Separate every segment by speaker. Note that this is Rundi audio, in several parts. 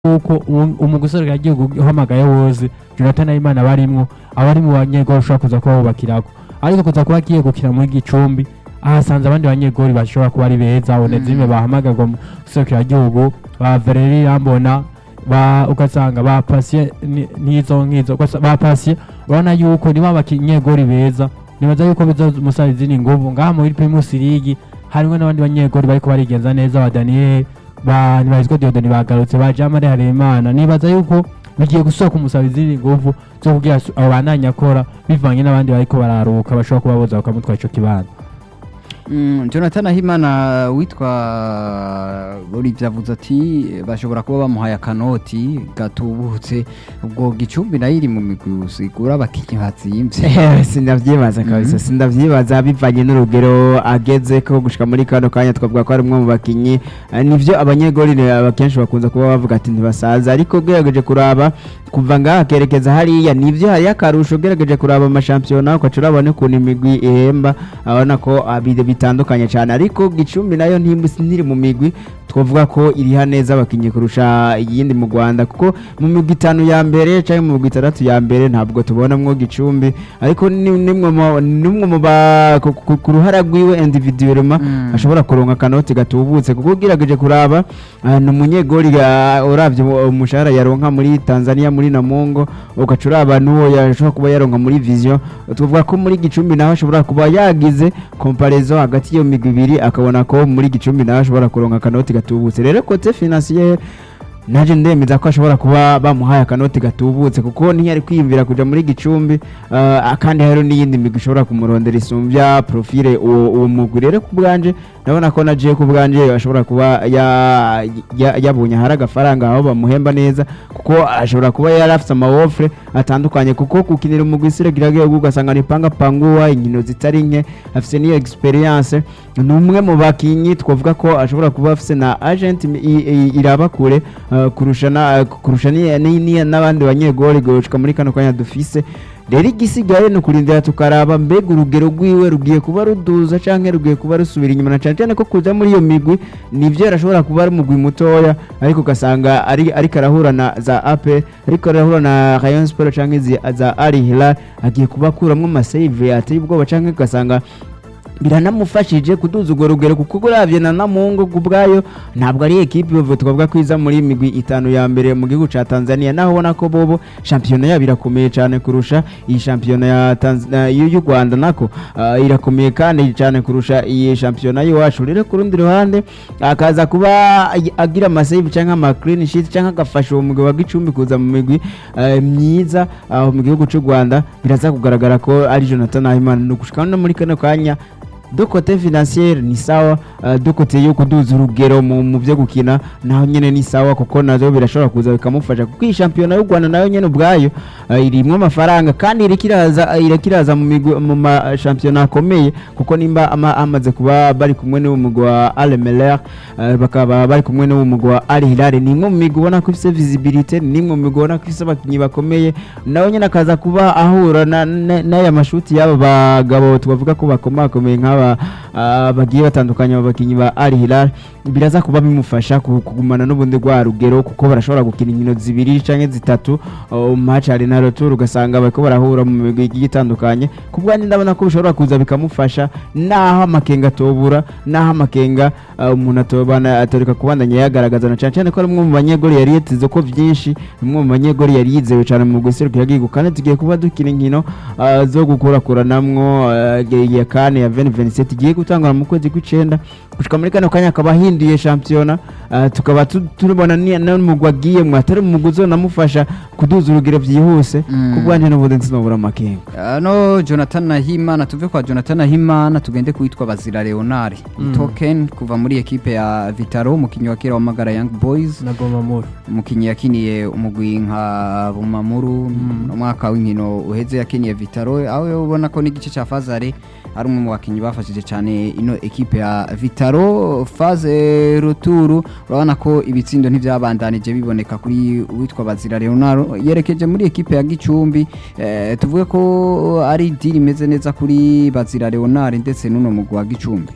Speaker 1: yuko umugusore igihugu uhamagaye wose Jonathan Ayimana barimwo abari mu banyegori ushobora kuza kuba bubakirako ariko kuza kuba agiye gukina muri Gicumbi ahasanze abandi banyegori bashobora kuba ari beza Onezime bahamagarwa mu guserukira igihugu ba Valeri Rambona ba ugasanga ba Patient n'izo nkizo ba Patient urabona yuko niba abanyegori beza nibaza yuko bizomusaba izindi nguvu ngaha muri Primus League harimwo n'abandi banyegori bariko barigenza neza ba Daniel ba nibazwa Diodoni bagarutse ba Jamare Harerimana nibaza yuko bigiye gusohoka umusaba izindi nguvu zo kugira abo bandanya akora bivanye n'abandi bariko bararuka bashobora kuba boza bakamutwara ico kibanza
Speaker 2: jonathan ahimana witwa Olivier avuze ati bashobora kuba bamuhaye akanoti gatubutse ubwo gicumbi nayo iri mu migwi usigura abakinnyi batsimbye
Speaker 3: sindavyibaza kabisa sindavyibaza bivanye n'urugero ageze ko gushika muri kano kanya twavuga ko ari umwe mu bakinyi Eh, nivyo abanyegori ni abakenshi bakunze kuba bavuga ati ntibasaza ariko ugerageje kuraba kuva ngaha akerekeza hariya nivyo hariyo akarusho ugerageje kuraba amashampiyona ukaca urabona ukuntu imigwi ihemba abona ko ah, bi- bitandukanye cyane ariko gicumbi nayo ntimbu- ntiri mu migwi twavuga ko iriha neza abakinnyi kurusha iyindi mu Rwanda kuko mu migwi itanu ya mbere cyangwa mu migwi itandatu ya mbere ntabwo tubonamwo gicumbi ariko ni- nimwe mu- nimwe mu ba ku- ku- ku ruhara rwiwe individuellement
Speaker 2: Mm.
Speaker 3: ashobora kuronka akanoti gatubutse kuko ugerageje kuraba ah, ni umunyegori ah, uravye mu- umushahara yaronka muri Tanzania muri Namungo ugaca uraba n'uwo yashobora kuba yaronka muri Vision tuvuga ko muri gicumbi naho ashobora kuba yagize comparaison hagati y'iyo migwi ibiri akabona ko muri gicumbi naho ashobora kuronka akanoti gatubutse rero kote financier naje ndemeza ko ashobora kuba bamuhaye akanoti gatubutse kuko ntiyari kwiyumvira kuja muri gicumbi uh, kandi hari n'iyindi migwi ishobora kumurondera isumbya profile uwo uwo mugwi rero ku bwanje ndabona ko naje ku bwanje ashobora kuba ya- ya- yabonye hari agafaranga aho bamuhemba neza kuko ashobora kuba yari afite amawofre atandukanye kuko gukinira umugwi isiregiragiye ugasanga ni panga panguwa inkino zitari nke afite n'iyo experience ni umwe mu bakinyi twavuga ko ashobora kuba afite na agent i- i- iraba kure uh, kurusha na- kurusha ni- ni- ni- n'abandi banyegori gushika muri kano kanya dufise rero igisigaye ni ukurindira tukaraba mbega urugero rwiwe rugiye kuba ruduza canke rugiye kuba rusubira inyuma na cane cane ko kuja muri iyo migwi nivyo arashobora kuba ari umugwi mutoya ariko ugasanga ari ariko arahura na za AP ariko arahura na Rayon Sport canke izi- za Al Hilal agiye kuba akuramwo amasave ateye ubwoba canke ugasanga biranamufashije kuduza urwo rugero kuko uravye na namungo ubwayo ntabwo ari ekipe ubu twavuga ko iza muri migwi itanu ya mbere mu gihugu ca Tanzania naho ubona ko bobo shampiyona yabo irakomeye cyane kurusha iyi shampiyona ya Tanzania y'u Rwanda nako ah, irakomeye kandi cyane kurusha iyi shampiyona y'iwacu rero ku rundi ruhande akaza kuba ag- agira amasave cyangwa ama clean sheet cyangwa agafasha uwo mugwi wa Gicumbi kuza mu migwi eh, myiza aho mu gihugu cy'u Rwanda biraza kugaragara ko ari Jonathan Ahimana ni ugushika no muri kano kanya do kote financiere ni sawa uh, do kote yo kuduza urugero mu mu byo gukina naho nyene ni sawa kuko nazo birashobora kuza bikamufasha kuko iyi shampiyona y'u Rwanda nayo nyene ubwayo uh, irimwo amafaranga kandi irakiraza irakiraza mu migwi mu ma shampiyona akomeye kuko nimba ama, amaze kuba bari kumwe n'uwo mugwi wa Al Merrikh uh, bakaba bari kumwe n'uwo mugwi wa Al Hilal ni imwe mu migwi ubona ko ifise visibility ni imwe mu migwi ubona ko ifise abakinyi bakomeye nawe nyene akaza kuba ahura na- na- n'aya mashuti y'aba bagabo twavuga ko bakomakomeye nk'aba ah, bagiye batandukanye aba bakinyi ba Al Hilal biraza kuba bimufasha ku- kugumana n'ubundi rwa rugero kuko barashobora gukina inkino zibiri canke zitatu uh, match ari na retour ugasanga bariko barahura mu migwi igiye itandukanye ku bwanjye ndabona ko bishobora kuza bikamufasha naho amakenga atobura naho amakenga uh, umuntu atobana atoreka kubandanya yagaragaza na cane cane ko ari umwe mu banyegori yari yiteze ko vyinshi umwe mu banyegori yari yizewe cane mu guserukira igihugu kandi tugiye kuba dukina inkino uh, zo gukurakuranamwo uh, ya kane ya 2027 igiye gutangura mu kwezi kw'icenda gushika muri kano kanya akaba ahinduye shampiyona uh, tukaba tu- turibona ni n'umugwi agiyemwo atari umugwi uzonamufasha kuduza urugero vyihuse
Speaker 2: Mm.
Speaker 3: ku bwanjye n'ubundi sinobura amakenga
Speaker 2: no jonathan nahimana tuve kwa jonathan nahimana tugende kuwitwa bazira leonard
Speaker 1: Mm.
Speaker 2: token kuva muri ekipe ya vitaro umukinnyi wa kera wamagara young boys
Speaker 1: na Bomamuru
Speaker 2: umukinnyi yakiniye umugwi nka bumamuru
Speaker 1: Mm.
Speaker 2: umwaka w'inkino uheze yakiniye vitaro aho ubona ko n'igice cya fazare ari umwe mu bakinnyi bafashije cyane ino ekipe ya vitaro faze ruturu urabona ko ibitsindo ntibyabandanije biboneka kuri uwitwa bazira leonard yerekeje muri ekipe ya gicumbi eh, tuvuge ko ari diri imeze neza kuri bazira leonard ndetse n'uno mugwi wa gicumbi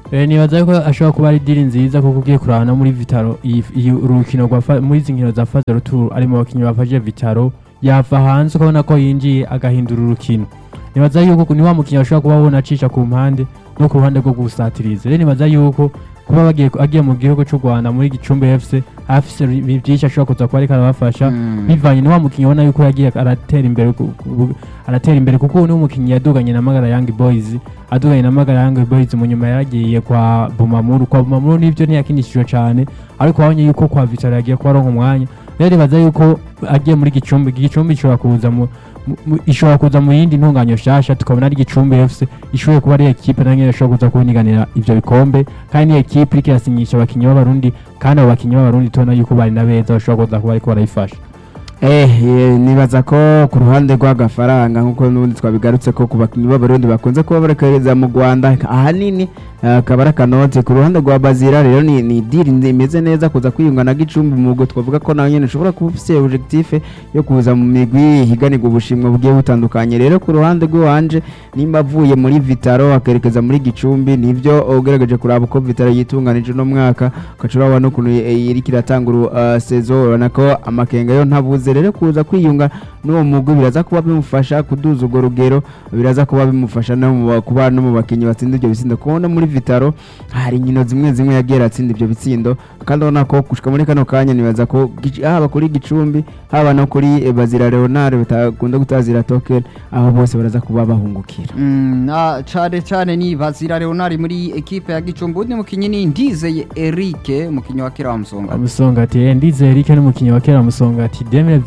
Speaker 1: Eh, nibaza yuko ashobora kuba ari diri nziza kuko ugiye kuraba no muri Vitaro iyi iyi urukino rwa fa- muri izi nkino za Faze Retour ari mu bakinnyi bafashe Vitaro yava hanze ukabona ko yinjiye agahindura urukino nibaza yuko ni wa mukinnyi ashobora kuba abona acisha ku mpande no ku ruhande rwo gusatiriza rero nibaza yuko kuba bagiye agiye mu gihugu cy'u Rwanda muri Gicumbi FC afise ibi byinshi ashobora kuza kuba ariko arabafasha
Speaker 2: Mm.
Speaker 1: bivanye ni wa mukinnyi ubona yuko yagiye aratera imbere ku- ku- aratera imbere kuko ubu ni umukinnyi yaduganye na Magara Young Boys aduganye na Magara Young Boys mu nyuma yaragiye kwa Bumamuru kwa Bumamuru nivyo ntiyakinishijwe cyane ariko wabonye yuko kwa Vitara yagiye kuba aronka umwanya rero nibaza yuko agiye muri Gicumbi Gicumbi ishobora kuza mu mu- mu- ishobora kuza mu yindi ntunganyo shasha tukabona ari Gicumbi FC ishoboye kuba ari ekipe na nyene ishobora kuza kuboniganira ivyo bikombe kandi ni ekipe iriko irasinyisha abakinnyi b'abarundi kandi abo bakinnyi b'abarundi tubona yuko bari na beza bashobora kuza kuba ariko barayifasha
Speaker 3: Eh, eh, nibaza ko ku ruhande rw'agafaranga nk'uko n'ubundi twabigarutse ko ku bakinnyi b'abarundi bakunze kuba barekereza mu rwanda ahanini eh, akaba ari akanote ku ruhande rwa bazira rero ni, ni diri ndi- imeze neza kuza kwiyunga na gicumbi mu bwo twavuga ko nawe nyine ushobora kuba ufise objectif yo kuza mu migwi higanirwa ubushimwe bugiye butandukanye rero ku ruhande rw'iwanje nimba avuye muri vitaro akerekeza muri gicumbi nivyo ugerageje kuraba uko vitaro yitunganije uno mwaka ugaca urabona n'ukuntu eh, iriko iratangura uh, saison urabona ko amakenga yo ntabuze rero kuza kwiyunga n'uwo mugwi biraza kuba bimufasha kuduza urwo rugero biraza kuba bimufasha no mu ba- kuba no mu bakinnyi batsinda ibyo bitsindo kubona muri vitaro hari inkino zimwe zimwe yagiye aratsinda ibyo bitsindo kandi urabona ko gushika muri kano kanya nibaza ko Gic- haba kuri gicumbi haba no kuri eh, bazira leonard batakunda gutazira token aho bose baraza kuba bahungukira
Speaker 2: Mm, na cane cane ni Bazira Leonard muri ekipe ya Gicumbi undi mukinyi ni Ndizeye Eric mukinyi wa kera wa Musonga
Speaker 1: Musongati eh, ndize Eric n'umukinnyi wa kera Musongati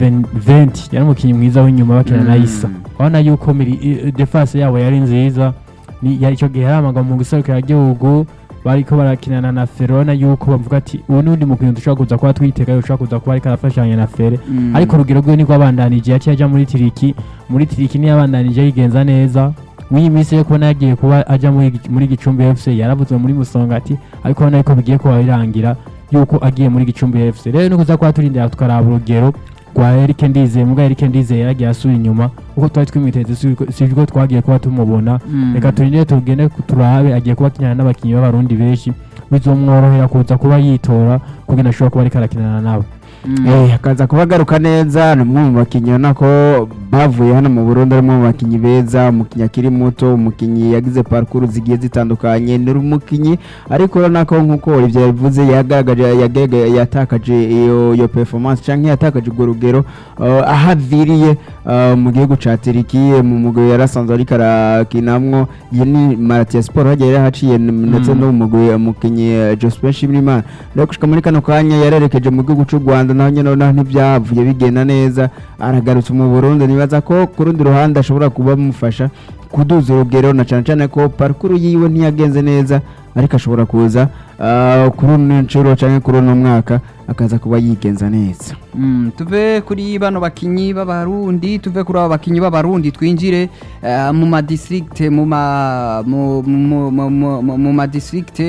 Speaker 1: 2020 yari umukinnyi mwiza w'inyuma bakina na
Speaker 2: Mm.
Speaker 1: Isa urabona yuko miri- i- defense yabo yari nziza ni yari icyo gihe yaramaga mu guserukira igihugu bariko barakinana na Fere urabona yuko bavuga ati ubu n'undi mukinnyi dushobora kuza kuba twitega ushobora kuza kuba ariko arafashanya na Fere
Speaker 2: Mm.
Speaker 1: ariko urugero rwe niko abandanije yaciye ajya muri tiriki muri tiriki niyo abandanije yigenza neza mw'iyi minsi yo kubona yagiye kuba ajya muri Gic- muri gicumbi fc yaravuzwe muri musongati ariko ubona yuko bigiye kuba birangira yuko agiye muri gicumbi fc rero nukuza kuba turindira tukaraba urugero rwa Eric Ndizeye mbwa Eric Ndizeye yaragiye asubira inyuma uko twari twimwiteze si- sibwo twagiye kuba tumubona
Speaker 2: Mm.
Speaker 1: reka turindire tugende turabe agiye kuba akinana n'abakinnyi b'abarundi benshi bizomworohera kuza kuba yitora kugira ashobora kuba ariko arakinana nabo
Speaker 2: Mm.
Speaker 3: Eh, akaza kuba agaruka neza ni umwe mu bakinnyi ubona ko bavuye hano mu Burundi ari umwe mu bakinnyi beza umukinnyi akiri muto umukinnyi yagize parcours zigiye zitandukanye ni umukinnyi ariko urabona ko nk'uko ibyo yabivuze yagaragaje yagaragaje- yatakaje iyo iyo performance cyangwa yatakaje urwo rugero uh, aho aviriye uh, mu gihugu ca Turiki mu mugwi yarasanzwe ariko arakinamwo iyi ni Malatya Sport hagiye yarahaciye n- ndetse
Speaker 1: Mm.
Speaker 3: no mu mugwi umukinnyi Jospin Shimrimana rero gushika muri kano kanya yarerekeje mu gihugu cy'u Rwanda naho nyine naho ntibyavuye bigenda neza aragarutse mu Burundi nibaza ko ku rundi ruhande ashobora kuba bamufasha kuduza urugero na cyane cyane ko parcours yiwe ntiyagenze neza ariko ashobora kuza ah, kuri uno nshuro cyangwa kuri uno mwaka akaza kuba yigenza neza
Speaker 2: Mm, tuve kuri bano bakinyi b'abarundi tuve kuri aba bakinyi b'abarundi twinjire eh, mu ma district mu ma mu mu mu- mu- mu- mu ma district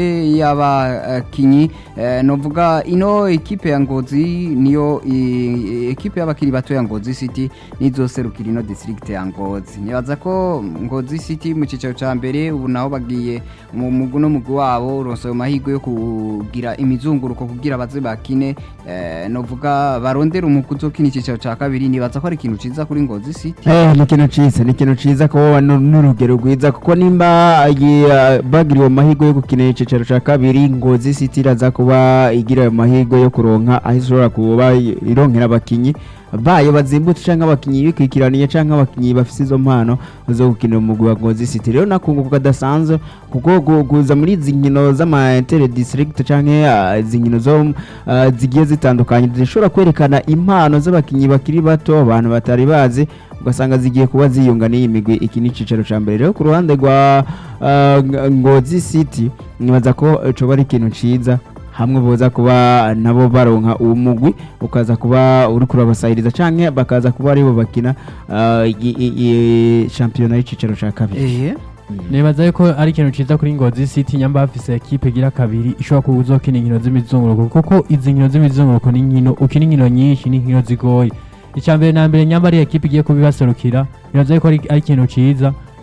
Speaker 2: y'abakinyi eh, novuga ino ekipe ya Ngozi niyo i- ekipe y'abakinyi bato ya Ngozi City nizoserukira ino district ya Ngozi nibaza ko Ngozi City mu cicaro ca mbere ubu naho bagiye mu mugu no mugwi wabo uronse amahirwe yo kugira imizunguruko kugira baze bakine eh, novuga barondera umugwi uzokina icicaro ca kabiri nibaza ko ari ikintu ciza kuri Ngozi City
Speaker 3: Eh, ni ikintu ciza ni ikintu ciza kuba nu- n'urugero rwiza kuko nimba ye- bagiriwe amahirwe yo gukinira icicaro ca kabiri ngozi city iraza kuba igira ayo mahirwe yo kuronka aho ishobora kuba ironkera abakinyi bayo bazimbutse canke abakinyi bikwikiraniye canke abakinyi bafise izo mpano zo gukinira umugwi wa ngozi city rero nakunguka kadasanzwe kuko gu- kuza muri izi nkino z'ama inter district canke ah, izi nkino zo ah, zigiye zitandukanye zishobora kwerekana impano z'abakinyi bakiri bato abantu batari bazi ugasanga zigiye kuba ziyunga n'iyi migwi iki ni icicaro ca mbere rero ku ruhande rwa ah, Ng- ngozi city nibaza ko eh, coba ari ikintu ciza hamwe boza kuba nabo baronka uwo mugwi ukaza kuba uri kurabasahiriza canke bakaza kuba aribo bakina ah, i- i- i- shampiyona y'icicaro ca kabiri
Speaker 2: eh
Speaker 1: nibaza yuko ari ikintu ciza kuri ngozi city nyamba bafise ekipe igira kabiri ishobora kuba uzokina inkino z'imizunguruko kuko izi nkino z'imizunguruko ni inkino ukina inkino nyinshi ni inkino zigoye icya mbere na mbere nyamba ari ekipe igiye kubibaserukira nibaza yuko ari ari ikintu ciza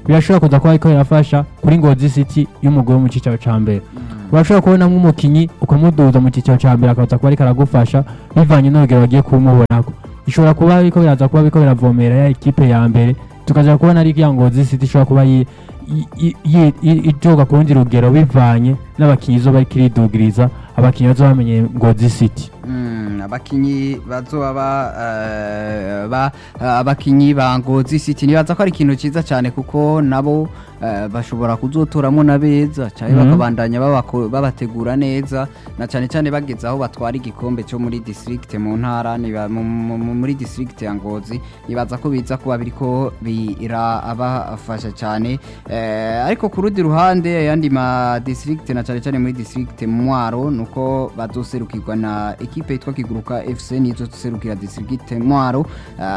Speaker 1: birashobora kuza kuba ariko birafasha kuri ngozi city y'umugwi wo mu cyicaro ca mbere urashobora kubona nk'umukinyi ukamuduza mu cyiciro cya mbere akaza kuba ariko aragufasha bivanye n'urugero bagiye kumubonako bishobora kuba ariko biraza kuba ariko biravomera ya ekipe ya mbere tukaza kubona ari ya ngozi city ishobora kuba yi- yi- yi- yi- yi- ijoga ku rundi rugero bivanye n'abakinnyi izo bariko iridugiriza abakinnyi bazoba bamenye ngozi city
Speaker 2: Mm, abakinyi bazoba ba- eh, ba abakinyi ba Ngozi City nibaza ko ari ikintu ciza cyane kuko nabo eh, bashobora kuzotoramo na beza cyane
Speaker 1: Mhm.
Speaker 2: bakabandanya babako- babategura neza na cyane cyane bageze aho batwara igikombe cyo muri district mu ntara niba- mu- mu- mu- muri district ya Ngozi nibaza ko biza kuba biriko birabafasha cyane Eh, ariko ku rundi ruhande ayandi ma district na cyane cyane muri district Mwaro nuko bazoserukirwa na ekipe yitwa Kiguruka FC nizo serukira district Mwaro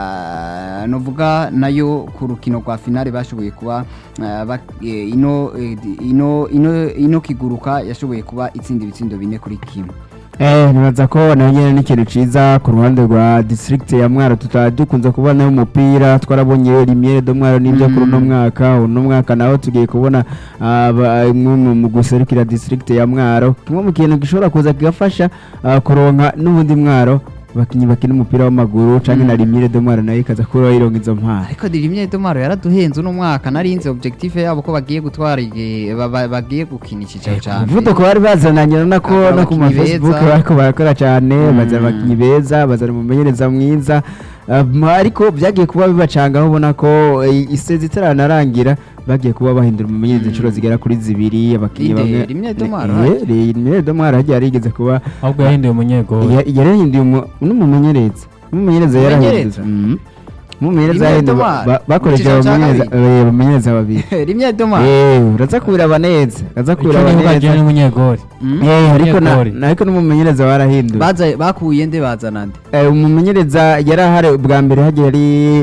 Speaker 2: Ah, novuga nayo ku rukino rwa finale bashoboye kuba ah, ba- eh, ino eh, di- ino ino ino Kiguruka yashoboye kuba itsinda ibitsindo bine kuri kimwe
Speaker 3: Eh, nibaza ko nayo nyene ni ikintu ciza ku ruhande rwa district ya Mwaro tutaba dukunze kubona umupira twarabonye Limiere do Mwaro n'ibyo
Speaker 2: Mm.
Speaker 3: kuri uno mwaka uno mwaka naho tugiye kubona aba- imwe mu- mu guserukira district ya Mwaro kimwe mu kintu gishobora kuza kigafasha ah, kuronka n'ubundi Mwaro abakinyi bakina umupira w'amaguru canke na
Speaker 2: Mm.
Speaker 3: Limiere do Mwaro nayo ikaza kuba ironka izo mpano
Speaker 2: ariko dirimye domaro yaraduhenze uno mwaka narinze objectif yabo ko bagiye gutwara igi- ba- ba- bagiye gukina icyicaro cya mbere
Speaker 3: umuvuduko bari bazananye urabona ko
Speaker 2: Bakaba
Speaker 3: no ku ma
Speaker 2: abakinyi
Speaker 3: facebook
Speaker 2: beza.
Speaker 3: bariko barakora cyane
Speaker 2: Mm.
Speaker 3: bazana abakinyi beza bazana umumenyereza mwiza Um, ariko byagiye kuba bibacanga aho ubona ko eh, isezi itaranarangira bagiye kuba bahindura umumenyereza
Speaker 2: Mm.
Speaker 3: inshuro zigera kuri zibiri abakinyi
Speaker 2: Inde,
Speaker 3: bamwe
Speaker 2: Rimwe Domaro,
Speaker 3: Eh, eh, Rimwe Domaro hagiye yarigeze kuba
Speaker 1: ahubwo yahinduye umunyegori
Speaker 3: ya- yarahinduye umu- n'umumenyereza n'umumenyereza
Speaker 2: Umumenyereza?
Speaker 3: yarahindutse Mhm. n'umumenyereza
Speaker 2: Rimwe
Speaker 3: yahinduye
Speaker 2: Domaro,
Speaker 3: ba- bakoresheje
Speaker 2: mu cyiciro cya
Speaker 3: abamenyereza eh, abamenyereza babiri
Speaker 2: rimwe domaro
Speaker 3: Eh, uraza kubiraba neza uraza
Speaker 1: icyo
Speaker 3: kubiraba
Speaker 1: nivuga
Speaker 3: neza
Speaker 1: jewe n'umunyegori
Speaker 2: Mm.
Speaker 3: Eh, ariko na-
Speaker 1: Umunyegori.
Speaker 3: na- ariko n'umumenyereza warahinduye
Speaker 2: Baza- bakuye nde bazana nde
Speaker 3: Eh, umumenyereza yari ahari ubwa mbere hagiye ari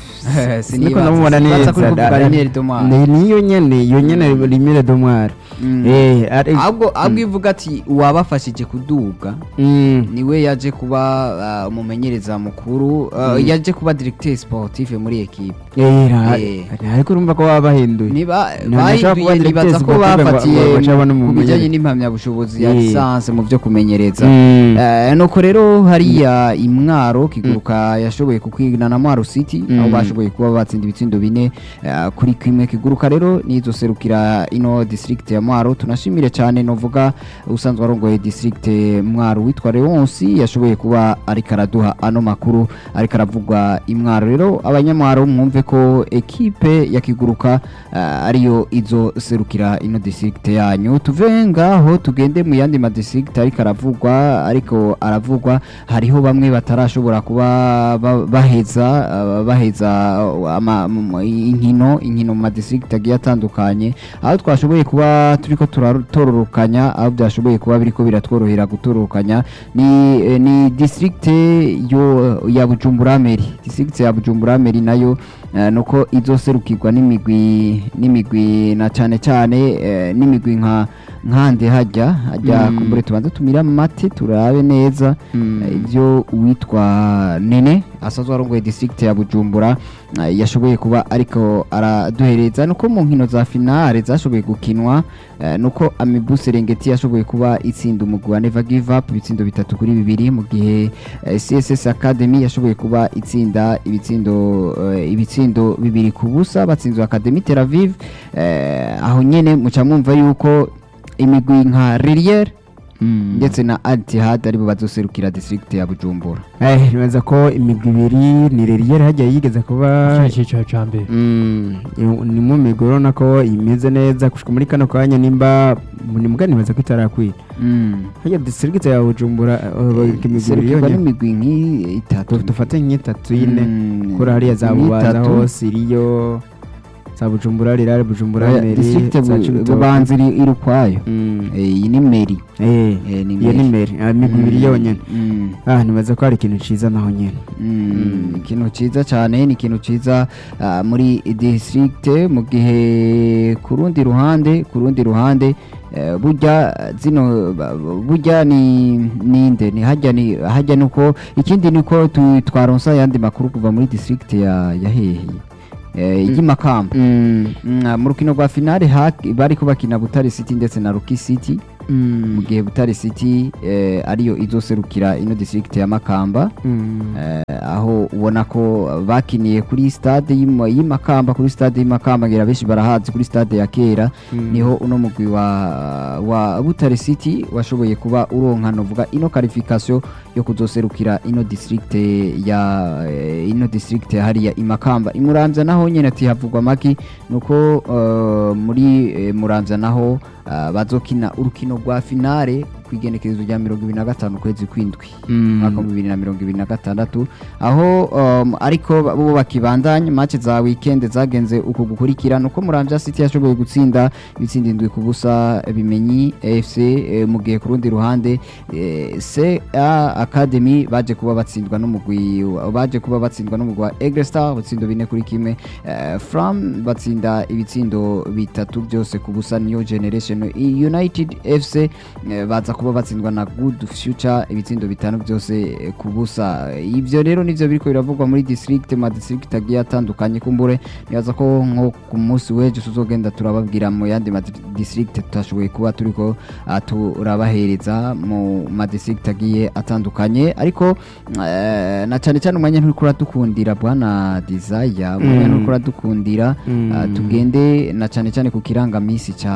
Speaker 3: siniko namubona neza
Speaker 2: kuri kuvuga
Speaker 3: Da-
Speaker 2: rimwe domaro
Speaker 3: ni niyo nyene iyo nyene rimire domwara
Speaker 2: Mm.
Speaker 3: eh ari
Speaker 2: ahubwo ahubwo ivuga ati uwabafashije kuduga
Speaker 3: Mm.
Speaker 2: niwe yaje kuba ah, umumenyereza mukuru ah,
Speaker 3: Mm.
Speaker 2: yaje kuba directeur sportif muri equipe
Speaker 3: Eh, ra-
Speaker 2: Eh.
Speaker 3: ariko urumva ko baba bahinduye
Speaker 2: niba
Speaker 3: Ntibashobora kuba
Speaker 2: bahinduye
Speaker 3: directeur
Speaker 2: nibaza ko
Speaker 3: sportif ngo-
Speaker 2: bafatiye
Speaker 3: ngo bace babona
Speaker 2: ku bijyanye
Speaker 3: umumenyereza.
Speaker 2: n'impamyabushobozi ya
Speaker 3: Eh.
Speaker 2: lisansi mu byo kumenyereza
Speaker 3: Mm.
Speaker 2: Eh, nuko rero hariya imwaro kiguruka yashoboye kukwigana na mwaro city aho
Speaker 3: Mm.
Speaker 2: bashoboye kuba batsinda ibitsindo bine eh, kuri kimwe kiguruka rero nizo serukira ino district ya mwaro tunashimire cyane novuga usanzwe arongoye district mwaro witwa Leonsi yashoboye kuba ariko araduha ano makuru ariko aravugwa imwaro rero abanyamwaro mwumve ko ekipe ya kiguruka eh, ariyo izo serukira ino district yanyu tuve ngaho tugende mu yandi ma district ariko aravugwa ariko aravugwa hariho bamwe batarashobora kuba ba- baheza uh, baheza uh, ama- mu- inkino inkino mu ma district agiye atandukanye aho twashoboye kuba turiko turatororokanya aho byashoboye kuba biriko biratworohera gutororokanya ni eh, ni district yo ya Bujumbura Meri district ya Bujumbura Meri nayo eh, nuko izoserukirwa n'imigwi n'imigwi na cyane cyane eh, n'imigwi nka nkande hajya hajya
Speaker 3: Mm.
Speaker 2: kumbure tubanze tumira mate turabe neza
Speaker 3: Mm.
Speaker 2: eh, ibyo uwitwa nene asanzwe arongoye district ya bujumbura eh, yashoboye kuba ariko araduhereza nuko mu nkino za finale zashoboye gukinwa eh, nuko amibu serengeti yashoboye kuba itsinda umugwi wa never give up ibitsindo bitatu kuri bibiri mu gihe eh, css academy yashoboye kuba itsinda ibitsindo eh, ibitsindo bibiri ku busa batsinzwe academy tel aviv eh, aho nyene muca mwumva yuko imigwi nka ririere
Speaker 3: Mm.
Speaker 2: ndetse na altihad aribo bazoserukira district ya bujumbura
Speaker 3: eh nibaza ko imigwi ibiri ni reriyeri hagiye yigeze kuba
Speaker 1: kino cyiciro cya mbere
Speaker 3: Mm, iyo- ni mu migwi urabona ko imeze neza gushika muri kano kanya nimba ni mugani nibaza ko itarakwira hajya district ya bujumbura eh, imigwi ibiri
Speaker 2: serukirwa
Speaker 3: yonyene
Speaker 2: n'imigwi nk'itatu
Speaker 3: dufate nk'itatu ine
Speaker 2: Mm,
Speaker 3: kuri hariya za bubanza
Speaker 2: nk'itatu.
Speaker 3: hose iriyo za bujumbura rirare bujumbura
Speaker 2: Oya,
Speaker 3: meri
Speaker 2: district
Speaker 3: za
Speaker 2: Bu-
Speaker 3: Cibitoke.
Speaker 2: bubanza iri iri ukwayo
Speaker 3: Mm,
Speaker 2: Eh, iyi ni meri
Speaker 3: eh,
Speaker 2: Eh, ni
Speaker 3: iyo ni
Speaker 2: meri.
Speaker 3: meri ah, imigwi ibiri
Speaker 2: Mm,
Speaker 3: yonyene
Speaker 2: mm,
Speaker 3: ah nibaza ko hari ikintu ciza naho nyene
Speaker 2: mm,
Speaker 3: Mm.
Speaker 2: ikintu cyiza cyane ni ikintu cyiza ah, muri district mu gihe ku rundi ruhande ku rundi ruhande eh, burya zino ba- burya ni ninde ni hajya ni hajya nuko ikindi niko tu- twaronsa ayandi makuru kuva muri district ya ya hehe eh, ry'imakamba
Speaker 3: Mm.
Speaker 2: Mm, mu rukino rwa finale haki- bariko bakina butare city ndetse na ruki city mu gihe butare city eh, ariyo izoserukira ino district ya makamba
Speaker 3: Mm.
Speaker 2: Eh, aho ubona ko bakiniye kuri stade y'Ima- y'imakamba kuri stade y'imakamba ngira benshi barahazi kuri stade ya kera
Speaker 3: Mm.
Speaker 2: niho uno mugwi wa, wa butare city washoboye kuba uronka novuga ino qualification yo kuzoserukira ino district ya eh, ino district hariya imakamba imuramvya naho nyene ati havugwa maki nuko uh, muri eh, muramvya naho uh, bazokina urukino rwa finale kwigenekerezo rya mirongo ibiri na gatanu kwezi kwindwi
Speaker 3: Mm.
Speaker 2: mwaka wa bibiri na mirongo ibiri na gatandatu aho um, ariko bo bakibandanya match za weekend zagenze uko gukurikira nuko Muramvya City yashoboye gutsinda ibitsinda indwi ku busa bimenyi AFC eh, mu gihe ku rundi ruhande eh, CA Academy baje kuba batsindwa n'umugwi wa- baje kuba batsindwa n'umugwi wa Aigle Star butsindo bine kuri kimwe eh, Fram batsinda ibitsindo bitatu byose ku busa New Generation United FC eh, baza kuba batsindwa na Good Future ibitsindo bitanu byose eh, ku busa ivyo rero nivyo biriko biravugwa muri district ma district agiye atandukanye kumbure nibaza ko nko ku munsi w'ejo tuzogenda turababwira mu yandi ma district tutashoboye kuba turiko ah, turabahereza mu ma district agiye atandukanye ariko eh, na cyane cyane umwanya nturiko uradukundira bwana Desire umwanya
Speaker 3: Mm.
Speaker 2: nturiko uradukundira
Speaker 3: Mm.
Speaker 2: ah, tugende na cyane cyane ku kirangamisi ca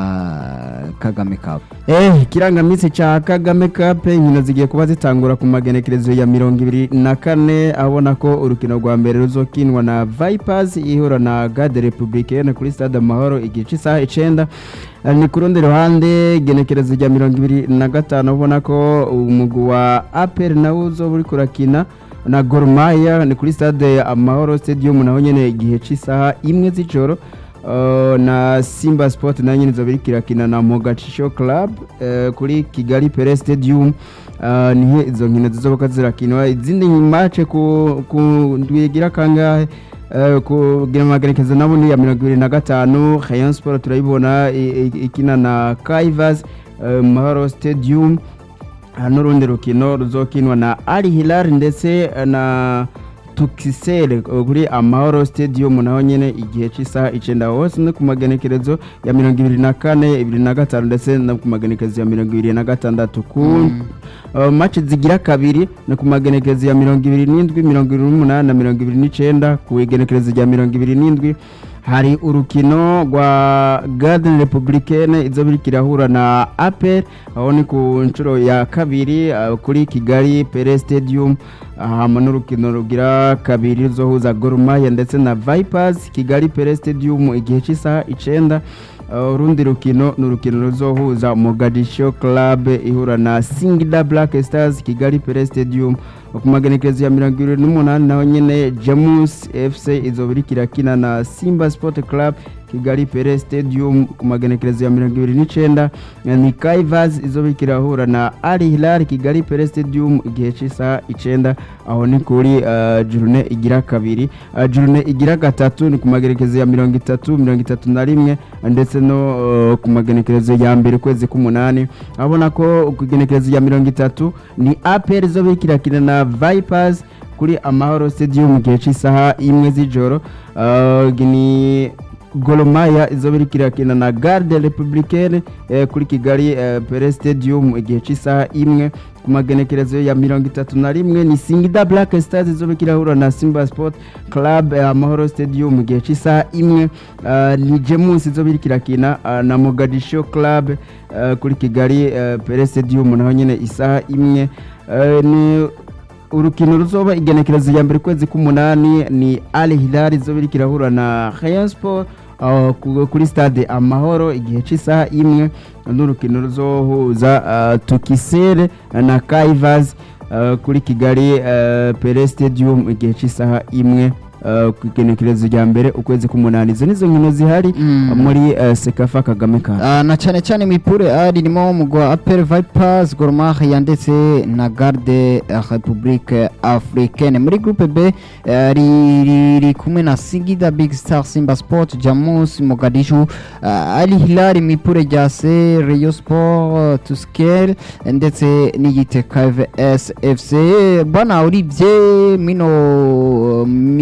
Speaker 2: Kagame Cup
Speaker 3: Eh, ikirangaminsi ca Kagame Cup inkino zigiye kuba zitangura ku magenekerezo ya mirongo ibiri na kane abona ko urukino rwa mbere ruzokinwa na Vipers ihura na Garde Republicaine kuri Stade Amahoro igihe cy'isaha icenda Eh, ni ku rundi ruhande igenekerezo rya mirongo ibiri na gatanu ubona ko umugwi wa APR nawo uzoba uriko urakina na Gor Mahia ni kuri Stade Amahoro Stadium naho nyene igihe cy'isaha imwe z'ijoro Uh, na Simba Sport nayo nyene izoba iriko irakina na Mogadiscio Club uh, kuri Kigali Pele Stadium uh, nihe izo nkino zizoboka zirakinwa izindi match ku ku ndwigira kangahe uh, kugira amagerekezo nabo ni ya mirongo ibiri na gatanu Rayon Sport turayibona i- i- ikina na Kaivas uh, Mahoro Stadium uh, n'urundi rukino ruzokinwa na Al Hilal ndetse uh, na tukisere kuri amahoro stadium naho nyene igihe cy'isaha icenda hose no ku magenekerezo ya mirongo ibiri na kane ibiri na gatanu ndetse no ku magenekerezo ya mirongo ibiri na gatandatu ku uh, match zigira kabiri no ku magenekerezo ya mirongo ibiri n'indwi mirongo ibiri n'umunani na mirongo ibiri n'icenda ku igenekerezo rya mirongo ibiri n'indwi hari urukino rwa Garden Republicaine izo biriko irahura na APR aho ni ku nshuro ya kabiri uh, kuri Kigali Pele Stadium hama n'urukino rugira kabiri ruzohuza Gor Mahia ndetse na Vipers Kigali Pele Stadium igihe cy'isaha icenda Uh, urundi rukino ni urukino ruzohuza Mogadiscio Club ihura na Singida Black Stars Kigali Pele Stadium ku magenekerezo ya mirongo ibiri n'umunani naho nyene Jamus FC izoba iriko irakina na Simba Sport Club Kigali Pele Stadium ku magenekerezo ya mirongo ibiri n'icenda ni Kaivas izoba iriko irahura na Al Hilal Kigali Pele Stadium igihe cy'isaha icenda aho ni kuri uh, journée igira kabiri uh, journée igira gatatu ni ku magenekerezo ya mirongo itatu mirongo itatu na rimwe ndetse no uh, ku magenekerezo ya mbere ukwezi k'umunani abona ko ku igenekerezo ya mirongo itatu ni APR izoba iriko irakina na Vipers kuri Amahoro Stadium mu gihe cy'isaha imwe z'ijoro uh, ni Goromaya izoba iriko irakina na Garde Republicaine eh, kuri Kigali eh, Pele Stadium igihe cy'isaha imwe ku magenekerezo ya mirongo itatu na rimwe ni Singida Black Stars izoba iriko irahura na Simba Sport Club eh, Amahoro Stadium mu gihe cy'isaha imwe uh, ni Jemus izoba iriko irakina uh, na Mogadiscio Club uh, kuri Kigali uh, Pele Stadium naho nyene isaha imwe uh, ni urukino ruzoba igenekerezo ya mbere kwezi k'umunani ni Al Hilal izoba iriko irahura na Rayon Sport uh, ku- kuri stade Amahoro igihe cy'isaha imwe n'urukino ruzohuza uh, Tukisere na Kaivas uh, kuri Kigali uh, Pele Stadium igihe cy'isaha imwe uh, ku igenekerezo rya mbere ukwezi k'umunani izo nizo nkino zihari
Speaker 2: Mm.
Speaker 3: uh, muri uh, Sekafa Kagame Cup
Speaker 2: Ah, na cyane cyane mipure A ririmo umugwa Apel Vipers Gor Mahia ndetse na Garde eh, Republique Africaine muri groupe B eh, ri- riri kumwe na Singida Big Star Simba Sport Jamus Mogadishu ah, Al Hilal mipure rya C Rayon Sport Tusker ndetse n'igite KVS FC bana uribye mino mi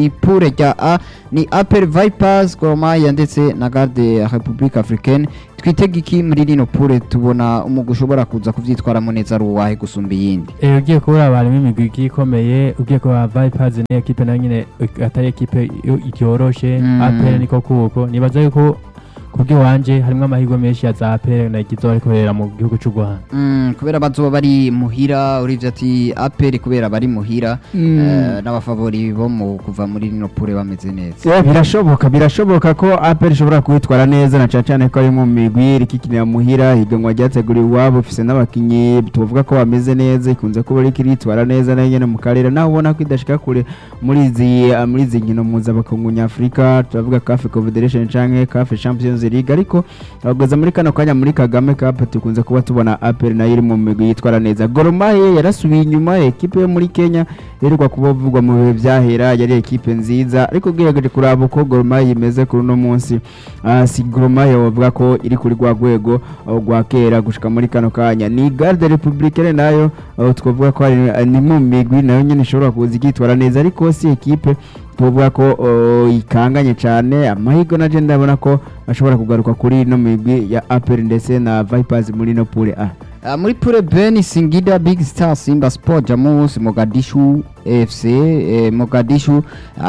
Speaker 2: muri pure rya A ni Apple Vipers Gor Mahia ndetse na Garde Republique Africaine twitega iki muri rino pure tubona umugwi ushobora kuza kuvyitwaramo neza ari uwahe gusumba iyindi
Speaker 1: Eh, ugiye kubura abantu b'imigwi igiye ikomeye ugiye kuba Vipers ni ekipe nayo nyine eh, atari ekipe i- iryoroshe
Speaker 2: Mm.
Speaker 1: APR niko kuko nibaza yuko kubw'iwanje harimo amahirwe menshi ya za APR na igizo rikorera mu gihugu cy'u Rwanda
Speaker 2: Mm, kubera bazoba bari muhira urivye ati Apple kubera bari muhira eh, n'abafavori bo mu kuva muri rino pure bameze neza
Speaker 3: Eh, birashoboka birashoboka ko apel ishobora kwitwara neza na cyane cyane ko ari mu migwi rikikinira muhira higanwa ryateguriwe iwabo ifise n'abakinyi tuvuga ko bameze neza ikunze kuba riko iritwara neza nayo nyene mu karere naho ubona ko idashika kure muri izi ah, muri izi nkino mpuzabakungu nyafurika turavuga CAF Confederation canke CAF Champions League ariko abageza muri kano kanya muri Kagame Cup tukunze kuba tubona apel nayo iri mu migwi yitwara neza Gor Mahia yarasubiye inyuma ekipe yo muri Kenya iheruka kuba vugwa mu bihe byahera yari ekipe nziza ariko ugerageje kuraba uko Gor Mahia imeze kuri uno munsi ah, si Gor Mahia wavuga ko iri kuri rwa rwego ah, rwa kera gushika muri kano kanya ni Garde Republicaine nayo ah, twavuga ko ari- ah, ni mu migwi nayo nyine ishobora kuza ikitwara neza ariko si ekipe tuvuga ko oh, ikanganye cyane amahirwe na je ndabona ko ashobora kugaruka kuri ino migwi ya Apple ndetse na Vipers muri no pure A
Speaker 2: Uh, muri pure B ni Singida Big Star Simba Sport Jamus Mogadishu FC eh, Mogadishu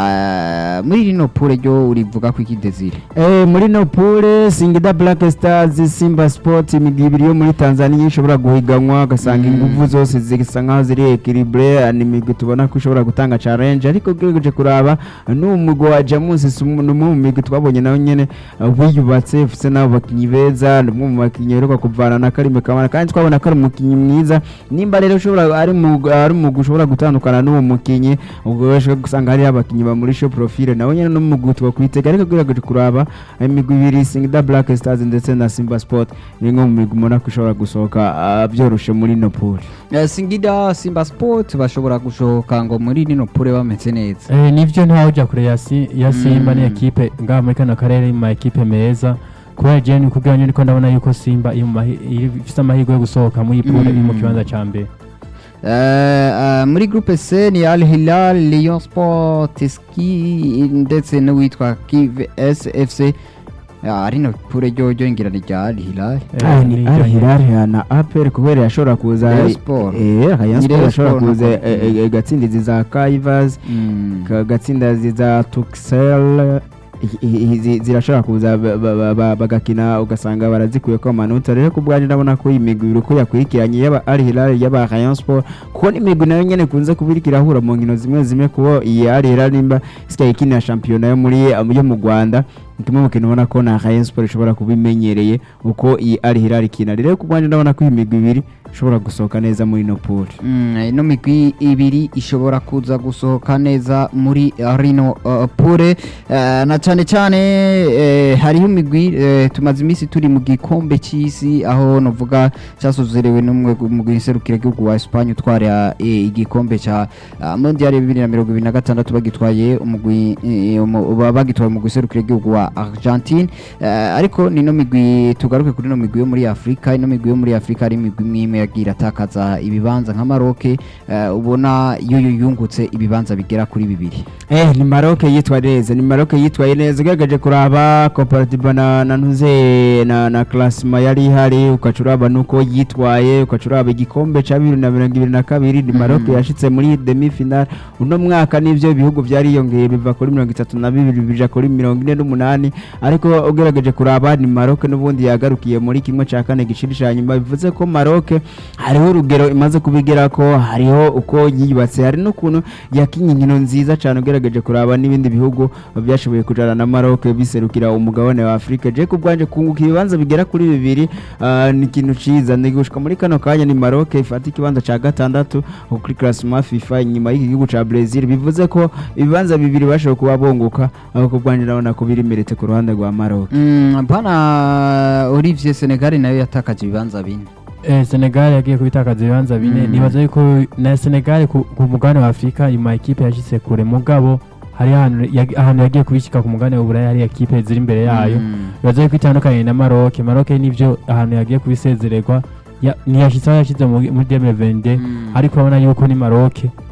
Speaker 2: uh, muri rino pure ryo urivuga ko iki Desire
Speaker 3: Eh, muri no pure Singida Black Stars Simba Sport imigwi ibiri yo muri Tanzania ishobora guhiganwa ugasanga
Speaker 2: Mm.
Speaker 3: ingufu zose zisa nkaho ziri equilibre ni imigwi tubona ko ishobora gutanga challenge ariko ugerageje kuraba n'umugwi wa Jamus si umwe ni umwe mu migwi twabonye nawe nyene uh, wiyubatse ufise n'abo bakinyi beza ni umwe mu bakinyi aheruka kuvana na Karimbe Kamara kandi twabona ko ari umukinyi mwiza nimba rero ushobora ari mu ari umugwi ushobora gutandukana n'uwo mukinyi ubwo ushobora gusanga hariho abakinyi bamurisha profile nawe nyene n'umugwi twakwitega ariko ugerageje kuraba imigwi ibiri Singida Black Stars ndetse na Simba Sport ni imwe mu migwi ubona ko ishobora gusohoka ah, byoroshe muri no pool
Speaker 2: uh, Singida Simba Sport bashobora gushoka ngo muri rino pure bameze neza
Speaker 1: Eh, nivyo ntaho uja kure ya, si, ya Simba
Speaker 2: Mm.
Speaker 1: ni ekipe ngaha muri kano karere mu ma ekipe meza kubera je ni kubwanyu niko ndabona yuko Simba iri mu mahi- iri- ifise amahirwe yo gusohoka muri pure iri mu
Speaker 2: Mm.
Speaker 1: kibanza ca mbere
Speaker 2: Uh, uh, muri groupe C ni Al Hilal Lyon Sport Ski ndetse n'uwitwa Kiv SFC uh, rino pure ryo ryo ngira ni rya Al Hilal
Speaker 1: Eh,
Speaker 3: Ah,
Speaker 1: ni
Speaker 3: ni
Speaker 1: iryo
Speaker 3: Al
Speaker 1: nyene.
Speaker 3: Hilal na APR kubera yashobora kuza
Speaker 2: Rayon Sport.
Speaker 3: eh Rayon
Speaker 2: Ni
Speaker 3: Sport
Speaker 2: Rayon
Speaker 3: yashobora
Speaker 2: Sport
Speaker 3: kuza
Speaker 2: nako.
Speaker 3: eh, eh, gatsindizi za Kaivas
Speaker 2: Mm.
Speaker 3: gatsinda za Tuxel i- i- izi zirashobora kuza ba- ba- ba- ba- bagakina ugasanga barazikuye ko amanota rero ku bwanjye ndabona ko iyi migwi uko yakurikiranye yaba Al Hilal yaba Rayon Sport kuko n'imigwi nayo nyene kunze kuba iriko irahura mu nkino zimwe zimwe kuko iyi Al Hilal nimba isigaye ikinira shampiyona yo muri yo mu Rwanda ni kimwe mu kintu ubona ko na Rayon Sport ishobora kuba imenyereye uko iyi Al Hilal ikina rero ku bwanjye ndabona ko iyi migwi ibiri ishobora gusohoka neza muri no pool
Speaker 2: Mm, ino migwi ibiri ishobora kuza gusohoka neza muri uh, rino uh, pure uh, na cyane cyane eh, hariho imigwi eh, tumaze iminsi turi mu gikombe cy'isi aho novuga cyasozerewe n'umwe mu giserukira gihugu wa Espagne utwara eh, igikombe cya uh, Mondial 2026 bagitwaye umugwi eh, umu- ba- bagitwaye mu giserukira gihugu wa Argentine eh, ariko nino migwi tugaruke kuri no migwi yo muri Afrika ino migwi yo muri Afrika ari imigwi imwe imwe yagira atakaza ibibanza nka Maroc eh, ubona yo yo yungutse ibibanza bigera kuri bibiri
Speaker 3: Eh, ni Maroc yitwaye neza ni Maroc yitwaye neza ugerageje kuraba comparative na na ntuze na na classement yari ihari ukacuraba nuko yitwaye ukacuraba igikombe ca bibiri na mirongo ibiri na kabiri ni Maroc
Speaker 2: Mhm.
Speaker 3: yashitse muri demi final uno mwaka nivyo ibihugu vyariyongeye biva kuri mirongo itatu na bibiri bija kuri mirongo ine n'umunani ariko ugerageje kuraba ni Maroc n'ubundi yagarukiye muri kimwe ca kane giciri ca nyuma bivuze ko Maroc hariho urugero imaze kubigera ko hariho uko yiyubatse hari n'ukuntu yakinye inkino nziza cyane ugerageje kuraba n'ibindi bihugu byashoboye kujana na Maroc biserukira umugabane wa Afrika je kubwanje kunguka ibibanza bigera kuri bibiri ah, ni ikintu ciza ni gushika muri kano kanya ni Maroc ifata ikibanza ca gatandatu kuri classement FIFA inyuma y'iki gihugu ca Brazil bivuze ko ibibanza bibiri bashoboye kuba bonguka aho kubwanje ndabona ko biri merete ku ruhande rwa Maroc
Speaker 2: mm, bana Olivier Senegal nayo yatakaje ibibanza bine
Speaker 1: Eh, Senegal yagiye kubitakaza ibibanza bine
Speaker 2: Mm.
Speaker 1: nibaza yuko na Senegal ku ku mugabane wa Afrika ima ekipe yashitse kure mugabo hari ahantu yag- ahantu yagiye kubishika ku mugabane w'Uburaya hari ekipe ziri imbere yayo
Speaker 2: Mm.
Speaker 1: bibaza yuko itandukanye na Maroc Maroc nivyo ahantu yagiye kubisezererwa ya- ntiyashitse aho yashize muri muri 2022
Speaker 2: Mm.
Speaker 1: ariko urabona yuko ni Maroc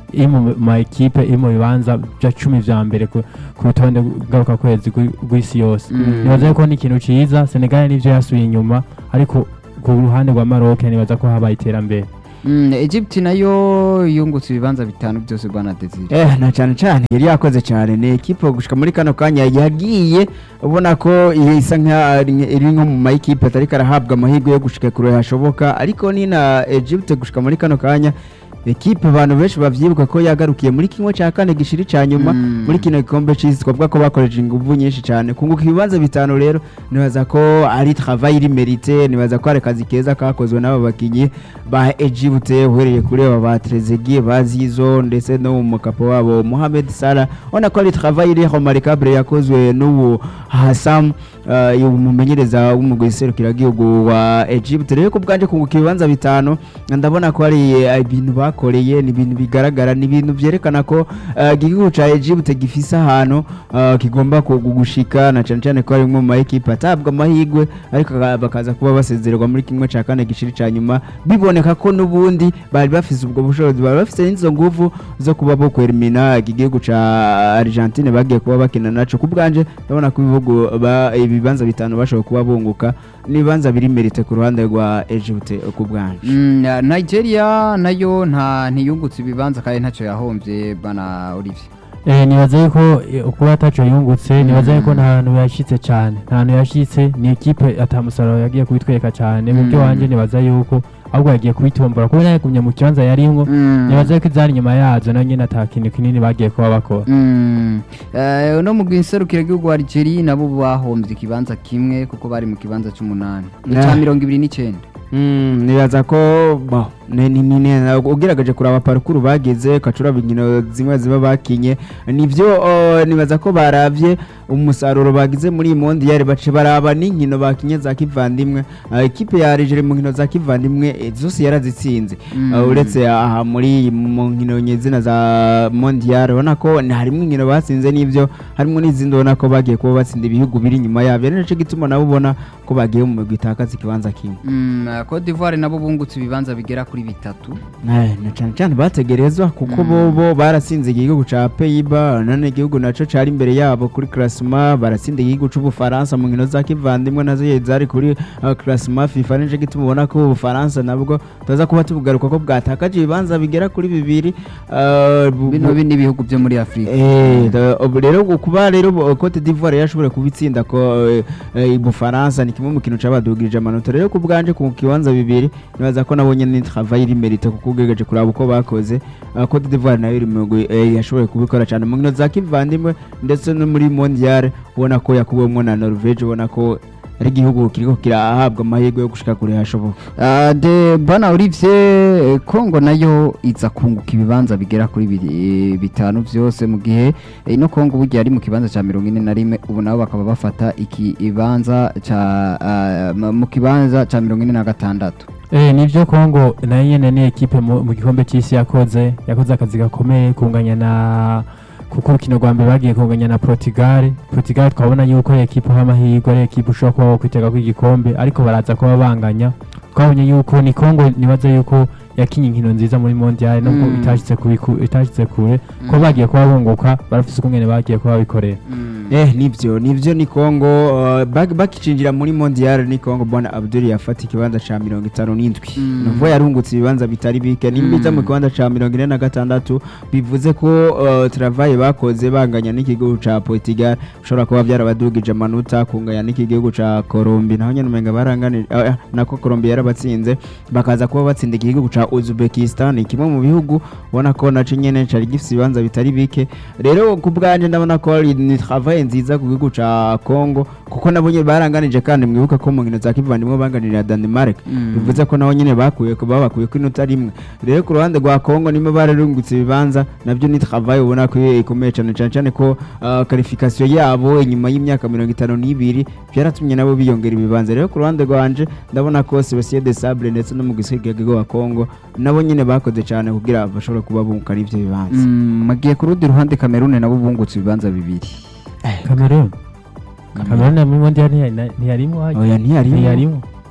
Speaker 1: iri mu ma ekipe iri mu bibanza bya cumi vya mbere ku ku rutonde ngaruka kwezi rw'isi yose
Speaker 2: Mm.
Speaker 1: nibaza ko ni ikintu ciza Senegal nivyo yasubiye inyuma ariko ku ruhande rwa Maroc nibaza ko habaye iterambere
Speaker 2: Mm, Egypt nayo yungutse ibibanza bitanu byose Bwana Desire
Speaker 3: Eh, na cyane cyane yari yakoze cyane ni ekipe gushika muri kano kanya yagiye ubona ko isa nka iri nko mu mayikipe atari karahabwa amahirwe yo gushika kure hashoboka ariko ni na Egypt gushika muri kano kanya ekipe abantu benshi bavyibuka ko yagarukiye muri kimwe cya kane gishiri cya nyuma
Speaker 2: Mm.
Speaker 3: muri kino gikombe c'isi twavuga ko bakoresheje inguvu nyinshi cyane kunguka ibibanza bitanu rero nibaza ko ari travail iri merite nibaza ko ari akazi keza kakozwe n'aba bakinyi ba Egypt uhereye kuri aba ba Trezeguet ba Zizo ndetse no mu kapo wabo Mohamed Salah ubona ko ari travail iri remarquable yakozwe n'ubu Hassam uh, umumenyereza w'umugwi serukiragihugu wa Egypt rero ko bwanje kunguka ibibanza bitanu ndabona ko ari eh, ibintu bakoreye ni ibintu bigaragara ni ibintu byerekana ko eh, igihugu ca Egypt gifise ahantu eh, kigomba ku- gushika na cyane cyane ko ari mu ma equipe atabwa amahirwe ariko aka- bakaza kuba basezererwa muri kimwe ca kane gishiri ca nyuma biboneka ko n'ubundi bari bafise ubwo bushobozi bari bafise n'izo nguvu zo kuba bo kwerimina iki gihugu ca Argentine bagiye kuba bakina naco ku bwanje ndabona ko ibihugu ba- ibibanza bitanu bashobora kuba bunguka n'ibibanza biri merite ku ruhande rwa Egypt ku bwanje
Speaker 2: Mm, na- Nigeria nayo nta ntiyungutse ibibanza kandi ntacyo yahombye Bwana Olivier
Speaker 1: Eh, nibaza yuko eh, kuba ataco yungutse nibaza yuko nta hantu yashitse cyane nta hantu yashitse ni ekipe atamusaruro yagiye kubitwereka cyane mu byo
Speaker 2: Mm.
Speaker 1: wanje nibaza yuko ahubwo yagiye kubitombora kuba yagumye mu kibanza yarimwo
Speaker 2: Mm.
Speaker 1: nibaza yuko izari inyuma yazo nayo nyene ata kintu kinini bagiye kuba bakora
Speaker 2: Mm. Eh, no mu gihugu wa Algeria nabo bahombye ikibanza kimwe kuko bari mu kibanza cy'umunani
Speaker 3: Nah.
Speaker 2: cya mirongo ibiri n'icyenda
Speaker 3: Mm, nibaza ko bo ni- ni- ni- ni- ugerageje kuraba parukuru bageze ukacuraba inkino zimwe ziba bakinye nivyo oh, nibaza ko baravye umusaruro bagize muri iyi mondiyari bace baraba n'inkino bakinye za kivandimwe Ah, ekipe ya Algeria mu nkino za kivandimwe eh, zose yarazitsinze
Speaker 2: Mm.
Speaker 3: Ah, uretse aha muri mu nkino nyezina za mondiyari ubona ko ni- harimwo inkino batsinze n'ivyo harimwo n'izindi ubona ko bagiye kuba batsinda ibihugu biri inyuma yabo ari naco gituma nabo ubona ko bagiye mu migwi itakaza ikibanza kimwe
Speaker 2: Mm, Cote d'Ivoire nabo bungutse ibibanza bigera kuri bitatu
Speaker 3: Eh, na cyane cyane bategerezwa kuko bo bo baratsinze igihugu ca Pays-Bas none igihugu naco cari imbere yabo kuri classement baratsinda igihugu c'Ubufaransa mu nkino za kivandimwe nazo zari kuri uh, classement FIFA nije gituma ubona ko Ubufaransa nabwo tuza kuba tubugaruka ko bwatakaje ibibanza bigera kuri bibiri uh, bu-
Speaker 2: bino
Speaker 3: bu-
Speaker 2: bindi bihugu byo muri Afurika
Speaker 3: Eh, da- ubu rero gu- kuba rero bu- Cote d'Ivoire yashobora kubitsinda ko eh, eh, Bufaransa ni kimwe mu kintu cabadugirije amanota rero ku bwanje ku kibanza bibiri nibaza ko nabonye ni travail iri merite kuko ugegeje kuraba uko bakoze Ah, Cote d'Ivoire nayo iri mu mugwi, eh, yashoboye kubikora cyane mu nkino za kivandimwe ndetse no muri mondial ubona ko yakuwemwo na Norvege ubona ko ari igihugu kiriko kirahabwa amahirwe yo gushika kure hashoboka
Speaker 2: Ah, de Bwana Olivier eh, Kongo nayo iza kunguka ibibanza bigera kuri biri- eh, bitanu byose mu gihe eh, ino Kongo burya ari mu kibanza cya mirongo ine na rimwe ubu nabo bakaba bafata ikibanza ca ah, mu- mu kibanza cya mirongo ine na gatandatu
Speaker 1: Eh, nivyo Kongo nayo nyene ni ekipe mu, mu gikombe c'isi yakoze yakoze akazi gakomeye kunganya na kuko urukino rwa mbere bagiye kunganya na Portugal Portugal twabona yuko ari ekipe y'amahirwe ari ekipe ushobora kuba wokwitega ko igikombe ariko baraza kuba banganya twabonye yuko ni Kongo nibaza yuko yakinye inkino nziza muri mondial nubwo
Speaker 2: Mm.
Speaker 1: itashitse kubiku- itashitse kure ko bagiye kuba bunguka barafise ukungene bagiye kuba babikorera
Speaker 3: Eh nivyo nivyo ni Kongo uh, bak- bakicinjira muri mondial ni Kongo bwana Abdul yafata ikibanza ca 57
Speaker 2: Mm.
Speaker 3: nuvo yarungutse ibibanza bitari bike nimbiza mu
Speaker 2: Mm.
Speaker 3: kibanza ca 46 bivuze ko uh, travail bakoze banganya n'ikigo ca Portugal ushobora kuba byarabadugije amanota kunganya n'ikigo ca Colombia naho nyene umenga baranganije uh, nako Colombia yarabatsinze bakaza kuba batsinda igihugu ca Uzbekistan kimwe mu bihugu ubona ko naco nyene cari gifise ibibanza bitari bike rero ku bwanje ndabona ko ari ni travail nziza ku gihugu ca Congo kuko nabo nyene baranganije kandi mwibuka ko mu nkino za kivandimwe banganirira Denmark
Speaker 2: Mm.
Speaker 3: bivuze ko naho nyene bakuye ko babakuye ko inota rimwe rero ku ruhande rwa Congo nimo bararungutse ibibanza nabyo ni travail ubona ko ikomeye cyane cyane cyane ko uh, qualification yabo inyuma y'imyaka mirongo itanu n'ibiri byaratumye nabo biyongera ibibanza rero ku ruhande rwanje ndabona ko Sebastien de Sabre ndetse no mu gisirikare wa Congo nabo nyene bakoze cyane kugira bashobore kuba bunguka n'ivyo bibanza
Speaker 2: Mm, magiye ku rundi ruhande Cameroon nabo bungutse ibibanza bibiri
Speaker 1: Cameroon Cameroon muri mondial ntiya- ntiyarimwo
Speaker 3: oya ntiyarimo
Speaker 1: ntiyarimwo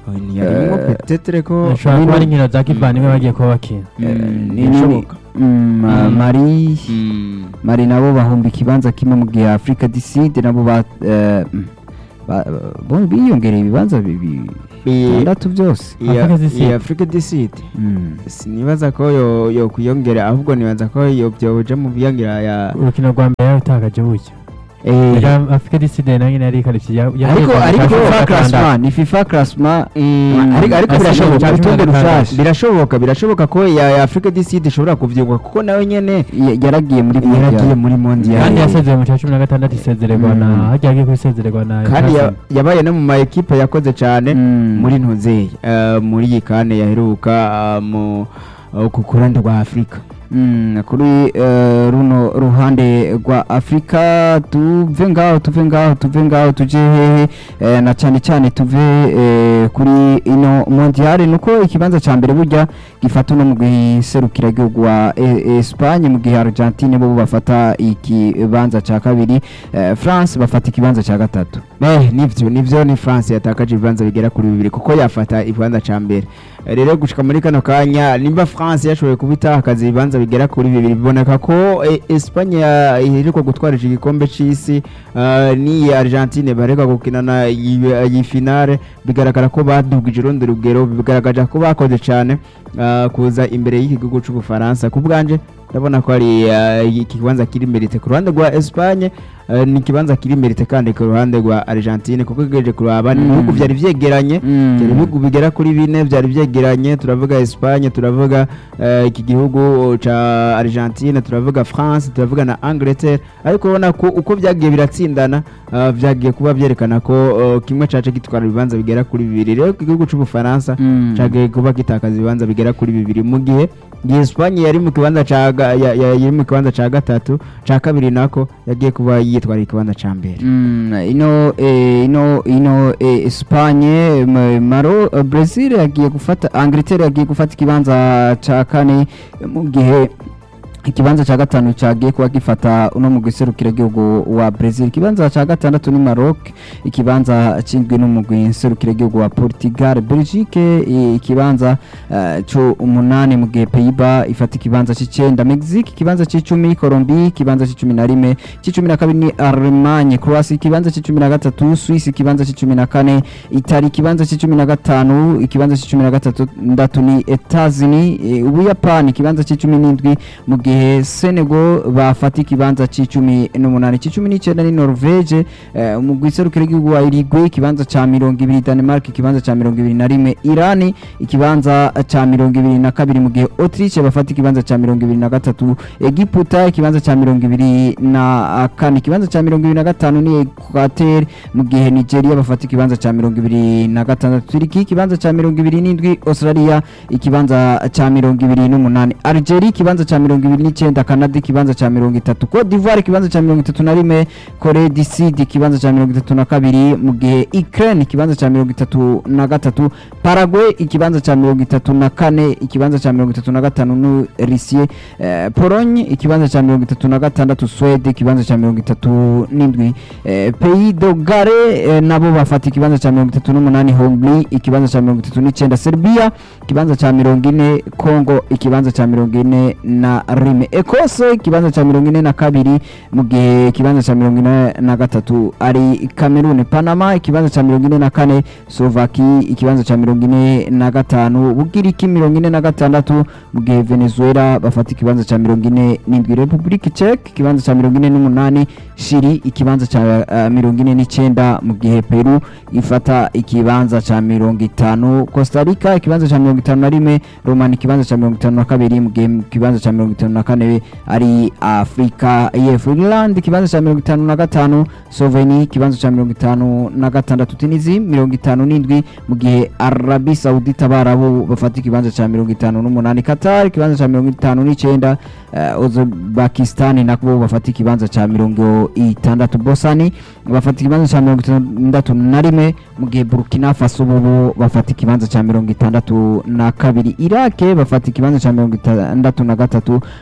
Speaker 3: ntiyarimwo petetere ko
Speaker 1: ashobora kuba ari inkino za kivandimwe bagiye kuba bakina
Speaker 2: Eh,
Speaker 3: Mm,
Speaker 2: ni- ni-
Speaker 3: birashoboka.
Speaker 2: Mm, ma-
Speaker 3: Mm.
Speaker 2: mari
Speaker 3: Mm.
Speaker 2: mari nabo bahumba ikibanza kimwe mu gihe afurika diside nabo ba eh, mm, ba- bo biyongereye ibibanza bibi-
Speaker 3: Bi-
Speaker 2: bitandatu byose
Speaker 3: iya-
Speaker 1: Africa du Sud.
Speaker 3: iya Africa du Sud
Speaker 2: Mm.
Speaker 3: sinibaza ko yo yo kwiyongera ahubwo nibaza ko yo byoja mu biyongera ya
Speaker 1: urukino rwa mbere yarutakaje bucya
Speaker 3: eh,
Speaker 1: Reka afurika diside nayo nyine yari ikarikiye
Speaker 2: ariko ariko fifa classement ni fifa classement
Speaker 3: Mm, ariko ariko
Speaker 1: Asa
Speaker 3: birashoboka
Speaker 1: n'icya cumi na
Speaker 3: urutonde
Speaker 1: gatandatu.
Speaker 3: rushasha birashoboka birashoboka ko ya ya Africa du Sud ishobora kuvyuka kuko nayo nyene
Speaker 2: ya- yaragiye muri
Speaker 3: yaragiye
Speaker 2: Mondial.
Speaker 3: muri mondial
Speaker 1: kandi yasezeye mu cya cumi na gatandatu isezererwa na
Speaker 2: Mm.
Speaker 1: hajya agiye kwisezererwa na
Speaker 3: kandi ya-
Speaker 1: Newcastle.
Speaker 3: yabaye no mu ma ekipe yakoze cyane
Speaker 2: Mm.
Speaker 3: muri ntuzeye eh, muri iyi kane yaheruka eh, mu eh, ku kurande rwa Afrika
Speaker 2: Mm, kuri eh, runo ruhande rwa afurika tuve ngaho tuve ngaho tuve ngaho tuje hehe eh, na cyane cyane tuve eh, kuri ino mondiale nuko ikibanza cya mbere burya gifata uno mu giserukiragihugu wa eh, Espagne mu gihe Argentine bo bafata ikibanza cya kabiri eh, France bafata ikibanza cya gatatu
Speaker 3: Eh, nivyo nivyo ni France yatakaje ibibanza bigera kuri bibiri kuko yafata ikibanza ca mbere Eh, rero gushika muri kano kanya nimba France yashoboye kubitakaza ibibanza bigera kuri bibiri biboneka ko eh, Espagne ya- iheruka gutwara iki gikombe c'isi eh, ni Argentine bareka gukinana iyi iyi finale bigaragara ko badugije urundi rugero bigaragaza ko bakoze cyane eh, kuza imbere y'iki gihugu c'ubufaransa ku bwanje ndabona ko ari eh, iki kibanza kiri merite ku ruhande rwa Espagne eh, ni ikibanza kiri merite kandi ku ruhande rwa Argentine kuko igejeje kuraba ni
Speaker 2: Mm.
Speaker 3: ibihugu byari vyegeranye
Speaker 2: Mm.
Speaker 3: byari ibihugu bigera kuri bine byari vyegeranye turavuga Espagne turavuga eh, iki gihugu ca Argentine turavuga France turavuga na Angleterre ariko ubona ko uko vyagiye biratsindana eh, vyagiye kuba vyerekana ko eh, kimwe cace gitwara ibibanza bigera kuri bibiri rero igihugu c'ubufaransa
Speaker 2: Mm.
Speaker 3: cagiye kuba gitakaza ibibanza bigera kuri bibiri mu gihe igihe Espagne yari mu kibanza ca ga- ya- ya- yari mu kibanza ca gatatu ca kabiri nako yagiye kuba yitwara ikibanza ca mbere
Speaker 2: Mm, ino eh, ino ino eh, Espagne m- Maro eh, Brazil yagiye gufata Angleterre yagiye gufata ikibanza ca kane mu gihe ikibanza cya gatanu cyagiye kuba gifata uno mu giserukiragihugu wa Brazil ikibanza cya gatandatu ni Maroc ikibanza cy'indwi n'umugwi nserukiragihugu wa Portugal Belgique i- ikibanza eh, cyo umunani mu gihe Pays-Bas ifata ikibanza cy'icyenda Mexique ikibanza cy'icumi Colombie ikibanza cy'icumi na rimwe cy'icumi na kabiri ni Allemagne Croatia ikibanza cy'icumi na gatatu Suisse ikibanza cy'icumi na kane Italy ikibanza cy'icumi na gatanu ikibanza cy'icumi na gatandatu ni Etats-Unis eh, Ubuyapani ikibanza cy'icumi n'indwi mu gihe Senegal bafata ikibanza cy'icumi n'umunani cy'icumi n'icyenda ni Norvege eh, mu giserukiro ry'igihugu wa Uruguay ikibanza cya mirongo ibiri Denmark ikibanza cya mirongo ibiri na rimwe Iran ikibanza cya mirongo ibiri na kabiri mu gihe Autriche bafata ikibanza cya mirongo ibiri na gatatu Egiputa ikibanza cya mirongo ibiri na kane ikibanza cya mirongo ibiri na gatanu ni Equateur mu gihe Nigeria bafata ikibanza cya mirongo ibiri na gatandatu Turiki ikibanza cya mirongo ibiri n'indwi Australia ikibanza cya mirongo ibiri n'umunani Algeria ikibanza cya mirongo ibiri n'icyenda Canada ikibanza cya mirongo itatu Cote d'Ivoire ikibanza cya mirongo itatu na rimwe Corée du Sud ikibanza cya mirongo itatu na kabiri mu gihe Ukraine ikibanza cya mirongo itatu na gatatu Paraguay ikibanza cya mirongo itatu na kane ikibanza cya mirongo itatu na gatanu ni Russie eh, Pologne ikibanza cya mirongo itatu na gatandatu Swede ikibanza cya mirongo itatu n'indwi eh, Pays de Galles eh, nabo bafata ikibanza cya mirongo itatu n'umunani Hongrie ikibanza cya mirongo itatu n'icyenda Serbia ikibanza cya mirongo ine Congo ikibanza cya mirongo ine na rimwe Ecosse ikibanza cya mirongo ine na kabiri mu gihe ikibanza cya mirongo ine na gatatu ari Cameroon Panama ikibanza cya mirongo ine na kane Slovaki ikibanza cya mirongo ine na gatanu Bugiriki mirongo ine na gatandatu mu gihe Venezuela bafata ikibanza cya mirongo ine n'indwi Republic Czech ikibanza cya mirongo ine n'umunani Chili ikibanza cya uh, mirongo ine n'icyenda mu gihe Peru ifata ikibanza cya mirongo itanu Costa Rica ikibanza cya mirongo itanu na rimwe Roman ikibanza cya mirongo itanu na kabiri mu gihe ikibanza cya mirongo itanu na kane ari Afrika y'Epfo Ireland ikibanza cya mirongo itanu na gatanu Slovenia ikibanza cya mirongo itanu na gatandatu Tunisia mirongo itanu n'indwi mu gihe Arabi Saudite abarabu bafata ikibanza cya mirongo itanu n'umunani Qatar ikibanza cya mirongo itanu n'icyenda uh, Uzbekistan nabo bafata ikibanza cya mirongo itandatu Bosani bafata ikibanza cya mirongo itandatu na rimwe mu gihe Burkina Faso bo bafata ikibanza cya mirongo itandatu na kabiri Iraq bafata ikibanza cya mirongo itandatu na gatatu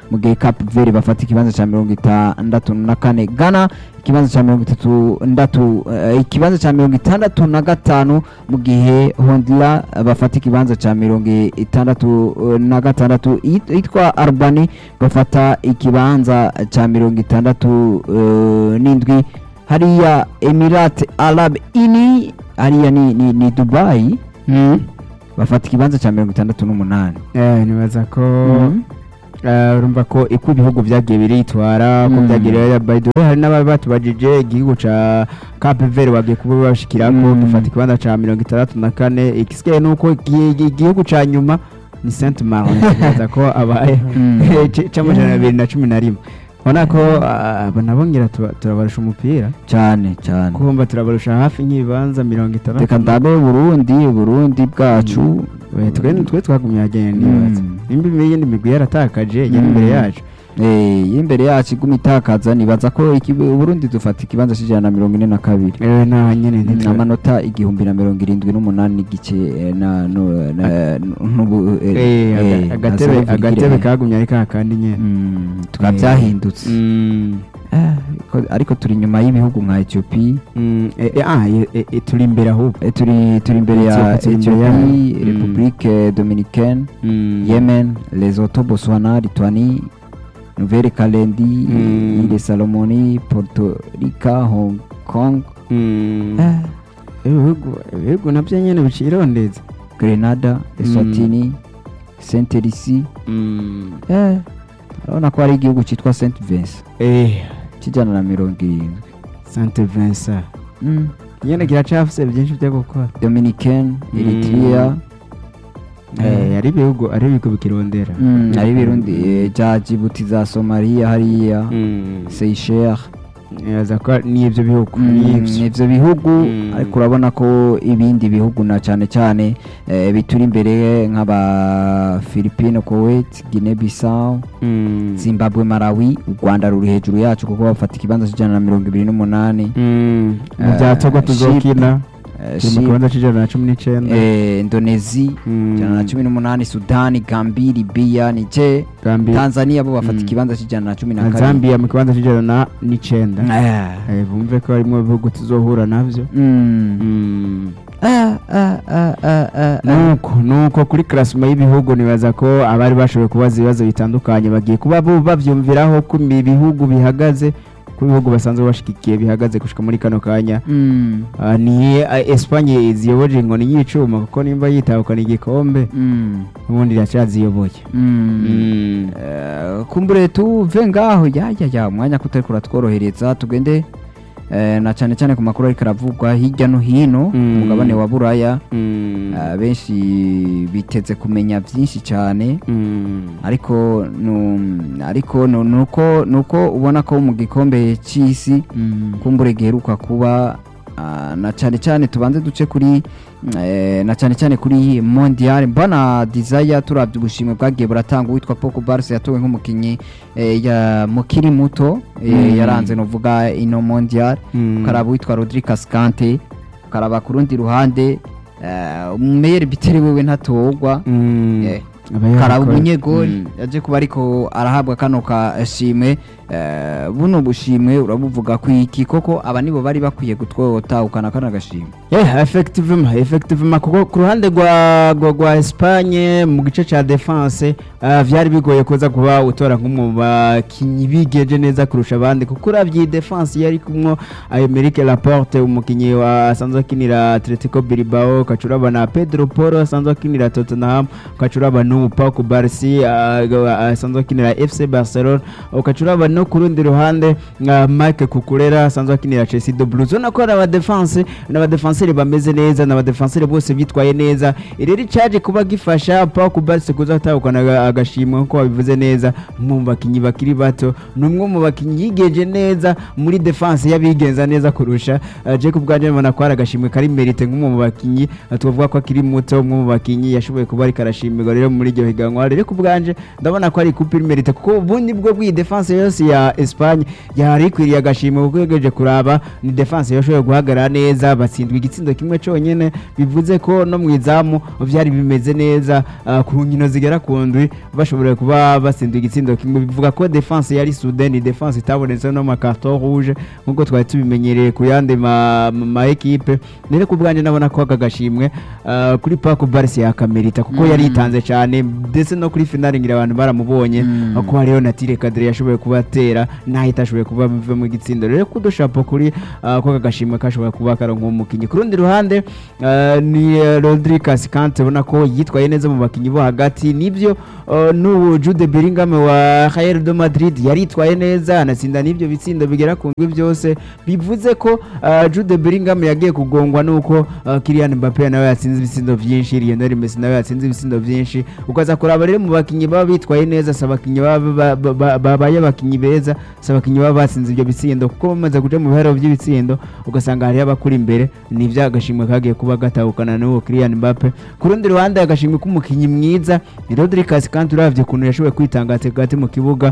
Speaker 2: mu gihe Cape Verde bafata ikibanza cya mirongo itandatu na kane Ghana ikibanza cya mirongo itatu ndatu eh, ikibanza cya mirongo itandatu na gatanu mu gihe Honduras bafata ikibanza cya mirongo itandatu eh, na gatandatu It- yitwa Albany bafata ikibanza cya mirongo itandatu eh, n'indwi hariya Emirate Arab Ini hariya ni, ni, ni Dubai bafata ikibanza cya mirongo itandatu n'umunani
Speaker 3: Eh, nibaza ko
Speaker 2: Mhm.
Speaker 3: eh, urumva ko uko ibihugu byagiye biritwara ko
Speaker 2: Mm.
Speaker 3: byagiye by the way hari n'abari batubajije igihugu ca Cape Verde bagiye kuba bashikirako
Speaker 2: Mm.
Speaker 3: dufata ikibanza ca mirongo itandatu na kane igisigaye nuko igi- igi- igihugu ca nyuma ni Saint Maron nibaza ko abaye
Speaker 2: Mm.
Speaker 3: c- c'amajana abiri na cumi na rimwe ubona ko ah, aba nabo ngira tuba- turabarusha umupira
Speaker 2: cyane cyane
Speaker 3: kumva turabarusha hafi nk'ibibanza mirongo itandatu
Speaker 2: reka ndabe Burundi Burundi bwacu
Speaker 3: We, twe twe twagumye agenda
Speaker 2: Mm.
Speaker 3: nibaza nimba iyindi migwi yaratakaje yari imbere
Speaker 2: Mm.
Speaker 3: yacu
Speaker 2: Eh, y'imbere yacu iguma itakaza nibaza ko iki- Burundi dufata ikibanza cy'ijana na mirongo ine na kabiri
Speaker 3: ewe naho nyene ntitwe
Speaker 2: amanota igihumbi na mirongo irindwi n'umunani n'igice eh, na no- na- n'ubu eh,
Speaker 3: Eh, aga-
Speaker 2: eh,
Speaker 3: agatebe
Speaker 2: na zero
Speaker 3: agatebe
Speaker 2: virgule.
Speaker 3: kagumye ari kakandi nyene
Speaker 2: Mm, tukaba
Speaker 3: Eh.
Speaker 2: byahindutse
Speaker 3: Mm.
Speaker 2: Eh, ariko- ariko turi inyuma y'ibihugu nka Ethiopia
Speaker 3: Mm, eh, eh, ah, eh, eh, eh, turi imbere ahubwo
Speaker 2: Eh, turi turi imbere ya
Speaker 3: Ethiopia turi imbere
Speaker 2: Ethiopie
Speaker 3: yayo.
Speaker 2: Republique Dominicaine
Speaker 3: Mm.
Speaker 2: Yemen Lesotho Botswana Lituanie Nouvelle-Calédonie
Speaker 3: Mm.
Speaker 2: Îles Salomoni Puerto Rico Hong Kong
Speaker 3: Mm.
Speaker 2: eh,
Speaker 3: ibihugu ibihugu nabyo nyene bicirondeza
Speaker 2: Grenada Eswatini Saint Lucie
Speaker 3: Mm.
Speaker 2: eh, urabona ko hari igihugu cyitwa Saint Vincent
Speaker 3: Eh,
Speaker 2: kijana na mirongo irindwi
Speaker 3: Saint Vincent
Speaker 2: mm.
Speaker 3: nyene kiracafise byinshi byo gukora
Speaker 2: Dominicaine
Speaker 3: Mm.
Speaker 2: Eritrea
Speaker 3: Eh, ari ibihugu ari ibihugu bikirondera
Speaker 2: Mm, hari ibirundi eh, bya Djibouti za Somalia hariya
Speaker 3: Mm.
Speaker 2: Seychelles
Speaker 3: Nibaza ko n'ibyo bihugu
Speaker 2: Mm,
Speaker 3: n'ivyo.
Speaker 2: ivyo bihugu
Speaker 3: Mm.
Speaker 2: ariko urabona ko ibindi bihugu na cyane cyane eh, bituri imbere nk'aba Philippines Kuwait Guinea Bissau
Speaker 3: Mm.
Speaker 2: Zimbabwe Malawi u Rwanda ruri hejuru yacu kuko bafata ikibanza cy'ijana na mirongo ibiri n'umunani
Speaker 3: Mm. mu
Speaker 2: Eh,
Speaker 3: bya togo tuzokina
Speaker 2: Eh,
Speaker 3: turi mu
Speaker 2: Chypre,
Speaker 3: kibanza c'ijana na cumi n'icenda
Speaker 2: eh, Indonesia
Speaker 3: Mm.
Speaker 2: ijana na cumi n'umunani Sudani Gambia Libya Niger
Speaker 3: Gambia
Speaker 2: Tanzania bo bafata
Speaker 3: Mm.
Speaker 2: ikibanza cy'ijana na cumi na
Speaker 3: na
Speaker 2: kabiri
Speaker 3: zambia mu kibanza c'ijana na n'icenda
Speaker 2: Eh.
Speaker 3: Eh, bumve ko harimo ibihugu tuzohura navyo
Speaker 2: Mm.
Speaker 3: Mm.
Speaker 2: Ah, ah, ah, ah, ah, ah.
Speaker 3: nuko nuko kuri klasima y'ibihugu nibaza ko abari bashoboye kubaza ibibazo bitandukanye bagiye kuba bo bavyumviraho ko ibihugu bihagaze ko ibihugu basanzwe bashigikiye bihagaze gushika muri kano kanya
Speaker 2: Mm.
Speaker 3: Ah, ni ah, Espagne ziyoboje inkoni y'icuma kuko nimba yitahukana igikombe
Speaker 2: Mm.
Speaker 3: ubundi iracyaziyoboye
Speaker 2: Mm.
Speaker 3: Mm.
Speaker 2: Eh, kumbure tuve ngaho ya ya ya umwanya kutari kuratworohereza tugende eh, na cyane cyane ku makuru ariko aravugwa hirya no hino ku
Speaker 3: Mm.
Speaker 2: mugabane wa buraya
Speaker 3: Mm.
Speaker 2: Eh, benshi biteze kumenya byinshi cyane
Speaker 3: Mm.
Speaker 2: ariko nu- ariko nu- nuko nuko ubona ko mu gikombe cy'isi
Speaker 3: Mm.
Speaker 2: kumbure giheruka kuba ah, na cyane cyane tubanze duce kuri eh, na cyane cyane kuri mondial mbona desire turabye ubushimwe bwagiye buratanga uwitwa Poko Barca yatowe nk'umukinnyi eh, ya mukiri muto eh,
Speaker 3: Mm.
Speaker 2: yaranze novuga ino mondial
Speaker 3: Mm.
Speaker 2: ukaraba uwitwa Rodrigue Cascante ukaraba ku rundi ruhande eh, umeyeri bitere wewe ntatogwa
Speaker 3: Mm.
Speaker 2: eh,
Speaker 3: Aba
Speaker 2: karaba
Speaker 3: yakora-
Speaker 2: umunyegoli
Speaker 3: Mm.
Speaker 2: yaje kuba ariko arahabwa kano kashimwe eh, buno bushimwe urabuvuga ku iki koko aba nibo bari bakwiye gutwotahukana kano gashimwe
Speaker 3: Yeah, effectivement, effectivement kuko ku ruhande rwa rwa, rwa Espagne mu gice ca defense uh, vyari bigoye kuza kuba utora nk'umwe mu bakinyi bigeje neza kurusha abandi kuko uravye iyi defense yari kumwo Aymeric Laporte umukinyi wa asanzwe akinira Atletico Bilbao kacuraba na Pedro Porro asanzwe akinira Tottenham kacuraba n'ubu Pau Barsi uh, asanzwe akinira FC Barcelona ukacuraba no ku rundi ruhande uh, Mike Kukurera asanzwe akinira Chelsea de Blues ubona ko ari abadefense n'abadefenseri bameze neza n'abadefenseri bose bitwaye neza rero icaje kuba gifasha Pau Barsi kuza gutahukana aga- agashimwe nkuko wabivuze neza umwe mu bakinyi bakiri bato ni umwe mu bakinyi yigenje neza muri defense y'abigenza neza kurusha uh, Jacob Gardner mbona ko ari agashimwe kari merite nk'umwe mu bakinyi uh, tuvuga ko akiri muto umwe mu bakinyi yashoboye kuba ariko arashimirwa rero muri iryo higanwa rero ku bwanje ndabona ko ari coupe merite kuko ubundi bwo bw'iyi defense yose munsi ya Espagne yari ikwiriye agashimwe kuko yegeje kuraba ni defense yashoboye guhagarara neza batsindwa igitsindo kimwe cyonyine bivuze ko no mu izamu byari bimeze neza ah, ku nkino zigera ku ndwi bashobora kuba batsindwa igitsindo kimwe bivuga ko defense yari soudain ni defense itabonetse no ma carton rouge nkuko twari tubimenyereye ku yandi ma, ma, ma equipe rero ku bwanjye nabona ko aka gashimwe ah, kuri Paco Barca yakamerita kuko
Speaker 2: Mm.
Speaker 3: yari yitanze cyane ndetse no kuri finale ngira abantu baramubonye
Speaker 2: Mm.
Speaker 3: ko hariho na Tire Kadire yashoboye kubatera naho itashoboye kuba bive mu gitsindo rero kudushapo kuri ah, ko aka gashimwe kashoboye kuba karonka umukinnyi ku rundi ruhande ah, ni eh, Rodri Cascante ubona ko yitwaye neza mu bakinnyi bo hagati nibyo ah, n'ubu Jude Bellingham wa Real de Madrid yaritwaye neza anatsinda n'ibyo bitsindo bigera ku ndwi byose bivuze ko ah, Jude Bellingham yagiye kugongwa nuko ah, Kylian Mbappe nawe yatsinze ibitsindo byinshi Lionel Messi nawe yatsinze ibitsindo byinshi ukaza kuraba rero mu bakinnyi baba bitwaye neza si abakinnyi baba ba- ba- ba- babaye abakinnyi beza si abakinnyi baba batsinze ibyo bitsindo kuko bamaze guca mu biharuro by'ibitsindo ugasanga hariho abakuri imbere ni ibyo agashimwe kagiye kuba gatahukana n'uwo Kylian Mbappe ku rundi ruhande agashimwe k'umukinnyi mwiza ni Rodri Cascante uravye ukuntu yashoboye kwitanga hagati mu kibuga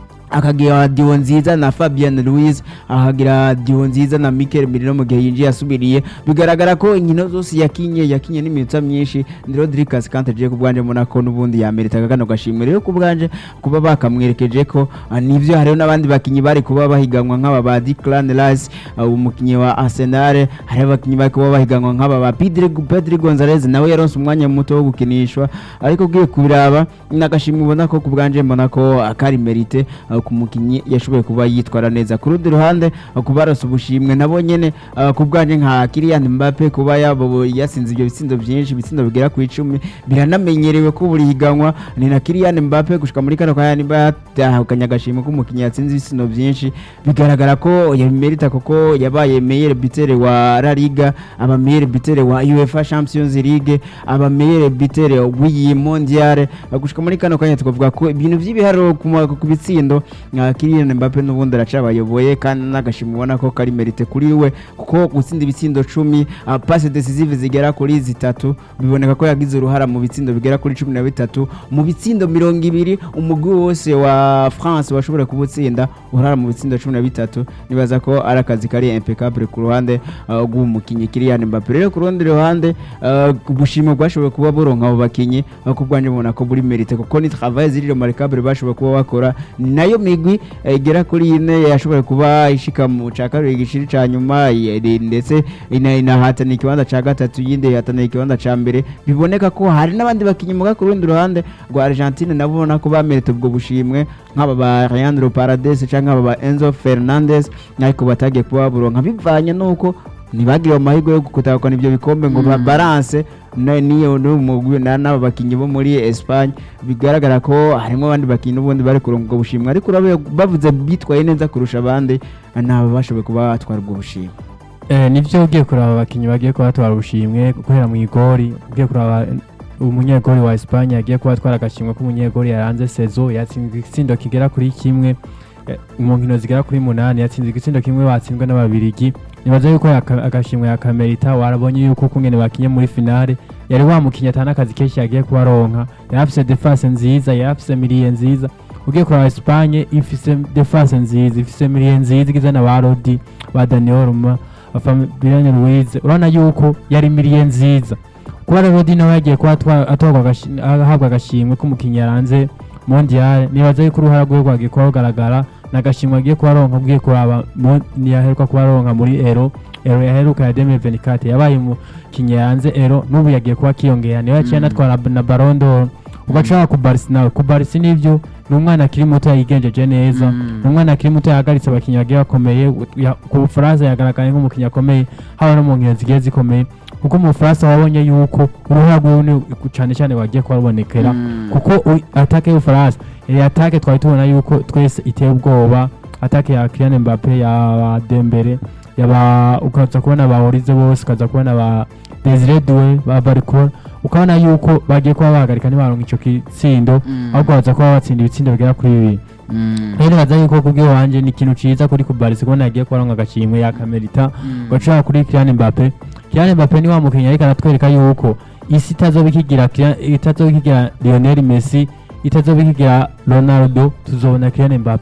Speaker 3: akagira diwo nziza na Fabian Ruiz akagira diwo nziza na Mikel Merino mu gihe yinjiye asubiriye bigaragara ko inkino zose yakinye yakinye n'iminota myinshi ni Rodri Cascante agiye ku bwanje mbona ko n'ubundi yameritaga kano gashimwe rero ku bwanje kuba bakamwerekeje ko ah, nivyo hariho n'abandi bakinyi bari kuba bahiganwa nk'aba ba Declan Rice ah, umukinyi wa Arsenal hari abakinyi bari kuba bahiganwa nk'aba ba Pedri Pedri Gonzalez nawe yaronse umwanya muto wo gukinishwa ariko ugiye kubiraba n'agashimwe ubona ko ku bwanje mbona ko akari merite ah, ku mukinyi yashoboye kuba yitwara neza ku rundi ruhande ah, kuba arose ubushimwe nabo nyene ah, ku bwanje nka Kylian Mbappe kuba yabo yasinze ibyo bitsindo byinshi ibitsindo bigera ku icumi biranamenyerewe ko buri higanwa ni na Kylian Mbappe gushika muri kano kanya niba yatahukanye agashimwe k'umukinyi yatsinze ibitsindo byinshi bigaragara ko yabimerita kuko yabaye meilleur buteur wa La Liga aba meilleur buteur wa UEFA Champions League aba meilleur buteur w'iyi mondial gushika muri kano kanya twavuga ko ibintu by'ibiharuro ku ma- ku bitsindo nka Kylian Mbappe n'ubundi aracabayoboye kandi n'agashimwe ubona ko kari merite kuri we kuko gutsinda ibitsindo cumi uh, passe decisive zigera kuri zitatu biboneka ko yagize uruhara mu bitsindo bigera kuri cumi na bitatu mu bitsindo mirongo ibiri umugwi wose wa France washobora kubutsinda uruhara mu bitsindo cumi na bitatu nibaza ko ari akazi kari impeccable ku ruhande uh, rw'umukinnyi Kylian Mbappe rero ku rundi ruhande uh, ubushimwe bwashoboye kuba buronka abo bakinyi uh, ku bwanjye mbona ko buri merite kuko ni travail ziri remarquable bashoboye kuba bakora ni nayo migwi eh, igera kuri ine yashoboye kuba ishika mu ca kabiri igishiri ca nyuma yari- ndetse ina- inahatana ikibanza ca gatatu yindi ihatana ikibanza ca mbere biboneka ko hari n'abandi bakinyi muga ku rundi ruhande rwa Argentine nabo ubona ko bamerita ubwo bushimwe nk'aba ba Leandro Paredes canke aba ba Enzo Fernandez ariko batagiye kuba baburonka bivanye n'uko ntibagire amahirwe yo gutahukana ibyo bikombe ngo
Speaker 2: Mm.
Speaker 3: ba balance na- niyo n'umugwi na- n'aba bakinnyi bo muri Espagne bigaragara ko harimo abandi bakinnyi n'ubundi bari kuronka ubwo bushimwe ariko urabe bavuze bitwaye neza kurusha abandi nabo bashoboye kuba batwara ubwo bushimwe
Speaker 1: Eh, nivyo ugiye kuraba abakinyi bagiye kuba batwara ubushimwe guhera mu igori ugiye kuraba eh, umunyegori wa Espagne yagiye kuba atwara agashimwe k'umunyegori yaranze sezo yatsinzwe igitsindo kigera kuri kimwe eh, mu nkino zigera kuri munani yatsinze igitsindo kimwe batsinzwe n'ababirigi nibaza yuko yaka- agashimwe yakamerita warabonye yuko ukungene bakinye muri finale yari wamukinye atana akazi kenshi yagiye kuba aronka yari afise defense nziza yari afise miliye nziza ugiye kuraba Espagne ifise defense nziza ifise miliye nziza igizwe na ba Rodi ba Daniel Ruma Fabian Ruiz urabona yuko yari miliye nziza kuba rero Rodi nawe yagiye kuba atwa- atorwa agashi- ahabwa agashimwe k'umukinnyi yaranze mondial nibaza yuko uruhara rwe rwagiye kuba rugaragara n'agashimwe agiye kuba aronka ugiye kuraba mo- ntiyaheruka kuba aronka muri ero ero yaheruka ya 2024 yabaye umukinnyi yaranze ero n'ubu yagiye kuba akiyongera niwe yaciye
Speaker 2: Mm.
Speaker 1: anatwara na Ballon d'Or ugaca ku Barca nawe ku Barca nivyo ni umwana akiri muto yigenjeje neza
Speaker 2: Mm.
Speaker 1: ni umwana akiri muto yahagaritse abakinnyi bagiye bakomeye ya- ku bufaransa yagaragaye nk'umukinnyi akomeye haba no mu nkino zigiye zikomeye kuko mu bufaransa wabonye yuko uruhara rwiwe ni cyane cyane wagiye kuba rubonekera
Speaker 2: Mm.
Speaker 1: kuko u- atake y'ubufaransa iyi atake twari tubona yuko twese iteye ubwoba atake ya Kylian Mbappe ya Dembele yaba ukaza kubona ba Orize bose ukaza kubona ba Desire Doué ba Barcola ukabona yuko bagiye kuba bahagarika ntibaronka ico gitsindo
Speaker 2: Mm.
Speaker 1: ahubwo baza kuba batsinda ibitsindo bigera kuri bibiri
Speaker 2: Mm.
Speaker 1: rero baza yuko kubw'iwanje ni ikintu ciza kuri kubarisi kubona yagiye kubaronka agashimwe yakamerita
Speaker 2: Mm.
Speaker 1: gacira kuri Kylian Mbappe Kylian Mbappe ni wa mukinnyi ariko aratwereka yuko isi itazoba ikigira Kylian- itazoba ikigira Lionel Messi itazoba ikigira Ronaldo tuzobona Kylian Mbappe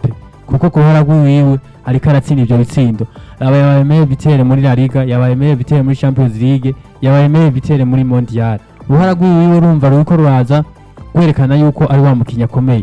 Speaker 1: kuko ku ruhara rw'iwiwe ariko aratsinda ivyo bitsindo aba yabaye meilleur bitere muri La Liga yabaye meilleur bitere muri Champions League yabaye meilleur bitere muri Mondial uruhara rw'iwiwe urumva ruriko ruraza kwerekana yuko ari wa mukinnyi akomeye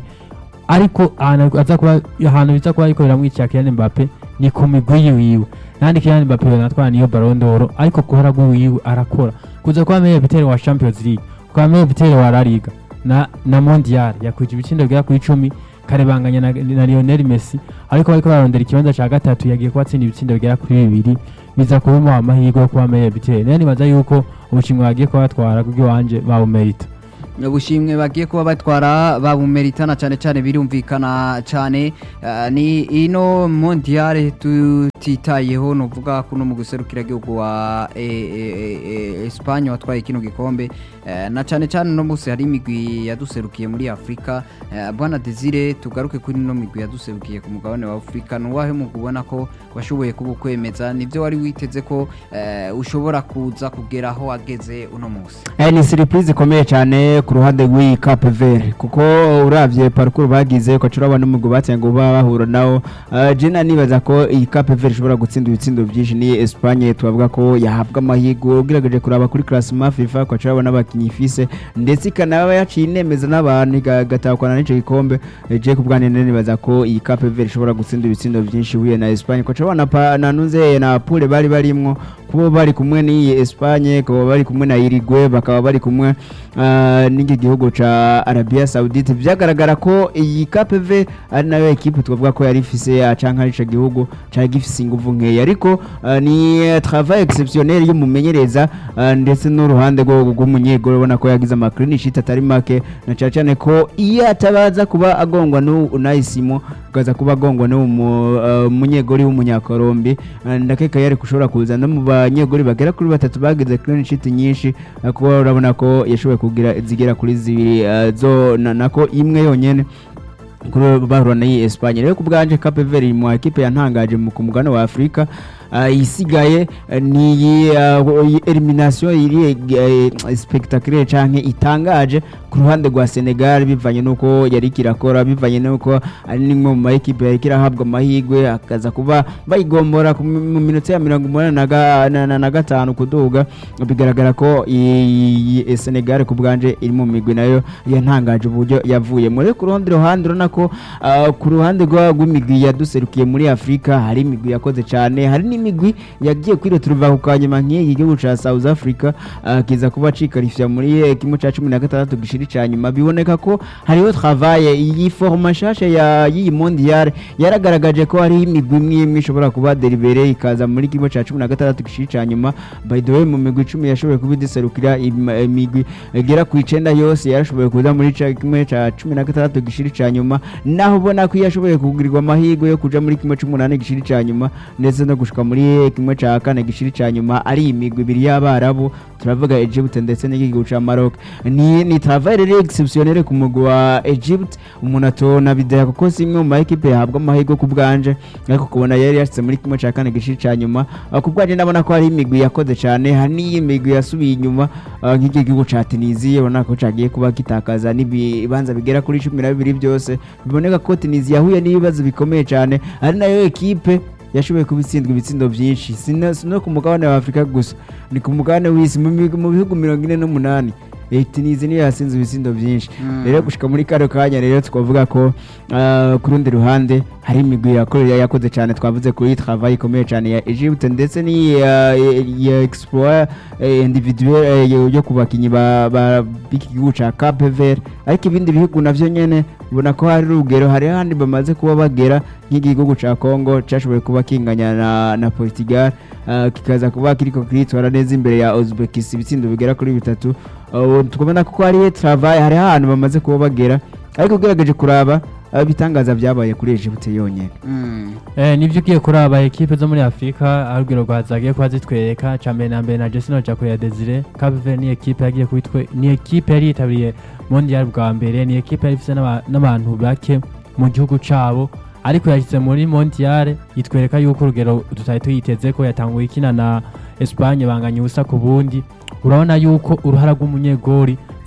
Speaker 1: ariko ahantu aza kuba ahantu biza kuba ariko biramwicira Kylian Mbappe ni ku migwi yiwiwe nandi Kylian Mbappe yanatwara niyo Ballon d'Or ariko ku ruhara rw'iwiwe arakora kuza kuba meilleur bitere wa Champions League kuba meilleur bitere wa La Liga na na Mondial yakwije ibitsindo bigera ku icumi karebanganya na, na Lionel Messi ariko bariko bararondera ikibanza ca gatatu yagiye kubatsinda ibitsindo bigera kuri bibiri biza kubimuha amahirwe yo kuba meilleur bitere rero nibaza yuko ubushimwe bagiye kubatwara kubwo iwanje bawumerita
Speaker 2: ubushimwe bagiye kuba batwara babumeritana cyane cyane birumvikana cyane eh, ni ino mondiale tutitayeho nuvuga kuno mu guserukira igihugu wa eh, eh, eh, Espagne watwaye kino gikombe eh, na cyane cyane no munsi hari imigwi yaduserukiye muri Afrika eh, bwana Desire tugaruke kuri no migwi yaduserukiye ku mugabane wa Afrika nuwahe mu kubona ko washoboye kubukwemeza nivyo wari witeze ko eh, ushobora kuza kugera aho wageze uno munsi
Speaker 3: Eh, ni surprise ikomeye cyane ku ruhande rw'iyi Cape Verde kuko uravye parcours bagize ko curaba n'umugwi batse ngo baba bahura nawo uh, jena nibaza ko iyi Cape Verde ishobora gutsinda ibitsindo byinshi ni Espagne tubavuga ko yahabwa amahirwe ugerageje kuraba kuri classement FIFA ko curaba n'abakinyi ifise ndetse ikanaba yaciye inemeza n'abantu igatakwana n'ico gikombe Eh, je ku bwanjye nene nibaza ko iyi Cape Verde ishobora gutsinda ibitsindo byinshi huye na Espagne ko curaba na pa- na nunze na Pule bari barimwo kuba bari kumwe n'iyi Espagne kuba bari kumwe na Uruguay bakaba bari kumwe ah, n'iki gihugu ca Arabia Saudite byagaragara ko iyi KPV ari nayo equipe twavuga ko yari ifise ah, canke ari ico gihugu cari gifise inguvu nkeya ariko ah, ni eh, travail exceptionnel y'umumenyereza ah, ndetse n'uruhande rwo rw'umunyegoro ubona ko yagize ama clean sheet atari make na cane cane ko iyo atabaza kuba agongwa n'u Unai Simon akaza kuba agongwa n'uwo mu- ah, munyegori w'umunyakorombi ah, ndakeka yari kushobora kuza no mu banyegori bagera kuri batatu bagize clean sheet nyinshi ah, kuba urabona ko yashoboye kugira zigera kuri zibiri ah, zo na- nako imwe yonyene kuri bahura na iyi Espagne rero ku bwanje Cape Verde iri mu equipe yantangaje mu ku mugabane wa Afrika ah, isigaye eh, ni iyi ah, iyi elimination iri eh, spectaculaire canke itangaje ku ruhande rwa Senegal bivanye nuko yari kirakora bivanye nuko ari nimwe mu ma equipe yari kirahabwa amahirwe akaza kuba bayigombora ku mi- mu minota ya mirongo umunani na ga- na- na- na gatanu kuduga bigaragara ko iyi iyi Senegal ku bwanje iri mu migwi nayo yantangaje uburyo yavuye muri ku rundi ruhande urabona ko ah, ku ruhande rwa- rw'imigwi yaduserukiye muri Afrika hari imigwi yakoze cyane hari n'imigwi yagiye kwireturuva ku kanyuma nk'iki gihugu ca South Africa ah, kiza kuba cikarifya muri eh, kimwe ca cumi na gatandatu gishiri ca nyuma biboneka ko hariho travaye iyi forma nshasha ya y'iyi mondial yaragaragaje ko hariho imigwi imwe imwe ishobora kuba deribere ikaza muri kimwe ca cumi na gatandatu gishiri ca nyuma by the way mu migwi icumi yashoboye kuba idiserukira im- imigwi igera ku icenda yose yarashoboye kuza muri ca kimwe ca cumi na gatandatu gishiri ca nyuma naho ubona ko iyo yashoboye kugirirwa amahirwe yo kuja muri kimwe c'umunani gishiri ca nyuma ndetse no gushika muri kimwe ca kane gishiri ca nyuma ari imigwi ibiri y'abarabu turavuga Egypt ndetse n'igihugu ca Maroc ni ni travail rero exceptionnel ku mugwi wa Egypt umuntu atona bidaya kuko si imwe mu ma equipe yahabwa amahirwe ku bwanje ariko kubona yari yashitse muri kimwe ca kane gishiri ca nyuma Ah, ku bwanje ndabona ko hari imigwi yakoze cane hari n'iyi migwi yasubiye inyuma ah, nk'iki gihugu ca Tunisia ubona ko cagiye kuba gitakaza n'ibibanza bigera kuri cumi na bibiri byose biboneka ko Tunisia yahuye n'ibibazo bikomeye cane ari nayo equipe yashoboye kuba itsindwa ibitsindo byinshi si no si no ku mugabane wa afurika gusa ni ku mugabane w'isi mu bihugu- mu bihugu mirongo ine n'umunani Eh, Tunisia niyo yasinze ibitsindo byinshi
Speaker 2: Mm.
Speaker 3: rero gushika muri kano kanya rero twavuga ko ah, ku rundi ruhande hari imigwi yakorera yakoze cyane twavuze kuri travail ikomeye cyane ya Egypte ndetse ni ya, ya exploit eh, individuel eh, yo- yo ku bakinyi ba ba- b'iki gihugu ca Cape Verde ariko ibindi bihugu navyo nyene ubona ko hari urugero hari handi bamaze kuba bagera nk'igihugu ca Congo cashoboye kuba kinganya na, na Portugal ah, kikaza kuba kiriko kiritwara neza imbere ya Uzbekistan ibitsindo bigera kuri bitatu Uh, tukabona ko hari travail hari ahantu bamaze kuba bagera ariko ugerageje kuraba uh, ibitangaza byabaye kuri Egypt yonyene
Speaker 2: Mm.
Speaker 1: Eh, nivyo ugiye kuraba ekipe zo muri Afrika arugero rwa zagiye kuba zitwereka ca mbere na mbere na Jesino Jako ya Desire Cape Verde ni ekipe yagiye kubitwe ni ekipe yari yitabiriye mondial bwa mbere ni ekipe yari ifise n'aba- n'abantu bake mu gihugu cabo ariko yashyize muri mondial itwereka yuko urugero tutari tuyiteze ko yatanguye ikina na Espagne banganya ubusa ku bundi urabona yuko uruhara rw'umunyegori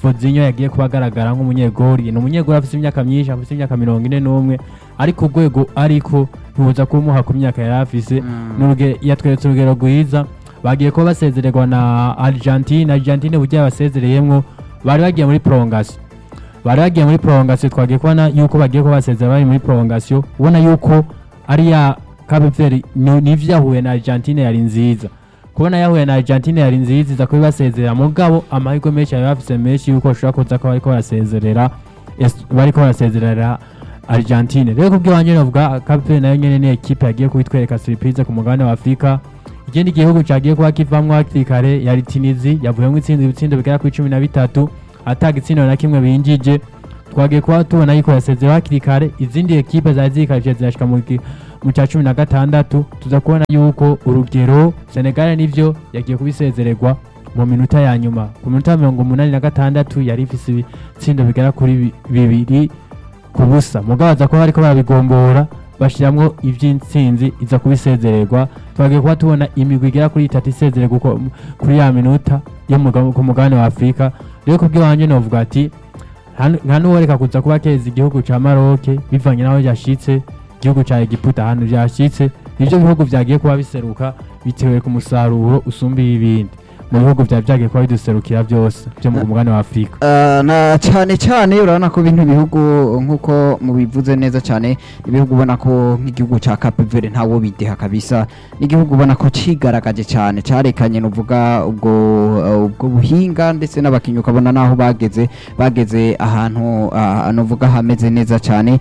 Speaker 1: Fozinho yagiye kuba agaragara nk'umunyegori ni umunyegori afite imyaka myinshi afite imyaka mirongo ine n'umwe ariko urwego ariko ntibuza kumuha ku myaka yari afise N'uruge- yatweretse urugero rwiza bagiye kuba basezererwa na Argentine Argentine burya basezereyemwo bari bagiye muri prolongation bari bagiye muri prolongation twagiye kubona yuko bagiye kuba basezera bari muri prolongation ubona yuko ari ya Cape Verde ni- nivyo yahuye na Argentine yari nziza kubona yahuye na Argentine yari nziza iza kubibasezerera mugabo amahirwe menshi yari bafise menshi yuko bashobora kuza ko bariko barasezerera Es- bariko barasezerera Argentine rero kubw'iwanje novuga Cape Verde nayo nyene ni ekipe yagiye kubitwereka surprise ku mugabane wa Afrika ikindi gihugu cyagiye kuba kivamwo hakiri kare yari Tunizi yavuyemo itsinda ibitsindo bigera kuri cumi na bitatu ata gitsindo na kimwe binjije twagiye kuba tubona yuko yasezera hakiri kare izindi ekipe zari zikarije zirashika mu gi- mu cya cumi na gatandatu tuza kubona yuko urugero Senegal nivyo yagiye kubisezererwa mu minota ya nyuma ku minota mirongo umunani na gatandatu yari ifise ibitsindo bigera kuri bi- bibiri ku busa mugabo aza kuba bariko barabigombora bashiramwo ivy'intsinzi iza kubisezererwa twagiye kuba tubona imigwi igera kuri itatu isezererwa uko- kuri ya minota yo mu muga- ku mugabane wa afurika rero kubw'iwanje novuga ati nta- nta n'uworeka kuza kuba keza igihugu ca maroke bivanye n'aho yashitse igihugu ca egiputa ahantu vyashitse nivyo bihugu vyagiye kuba biseruka bitewe ku musaruro usumbiye ibindi mu bihugu vyari vyagiye kuba biduserukira vyose vyo mu mugabane wa afurika
Speaker 2: Ah, na cyane cyane urabona ko bino bihugu nk'uko mubivuze neza cyane ibihugu ubona ko nk'igihugu cya Cape Verde ntawo bideha kabisa n'igihugu ubona ko cigaragaje cyane cyarekanye nuvuga ubwo uh, ubwo buhinga ndetse n'abakinnyi ukabona naho bageze bageze ahantu ah, nuvuga hameze neza cyane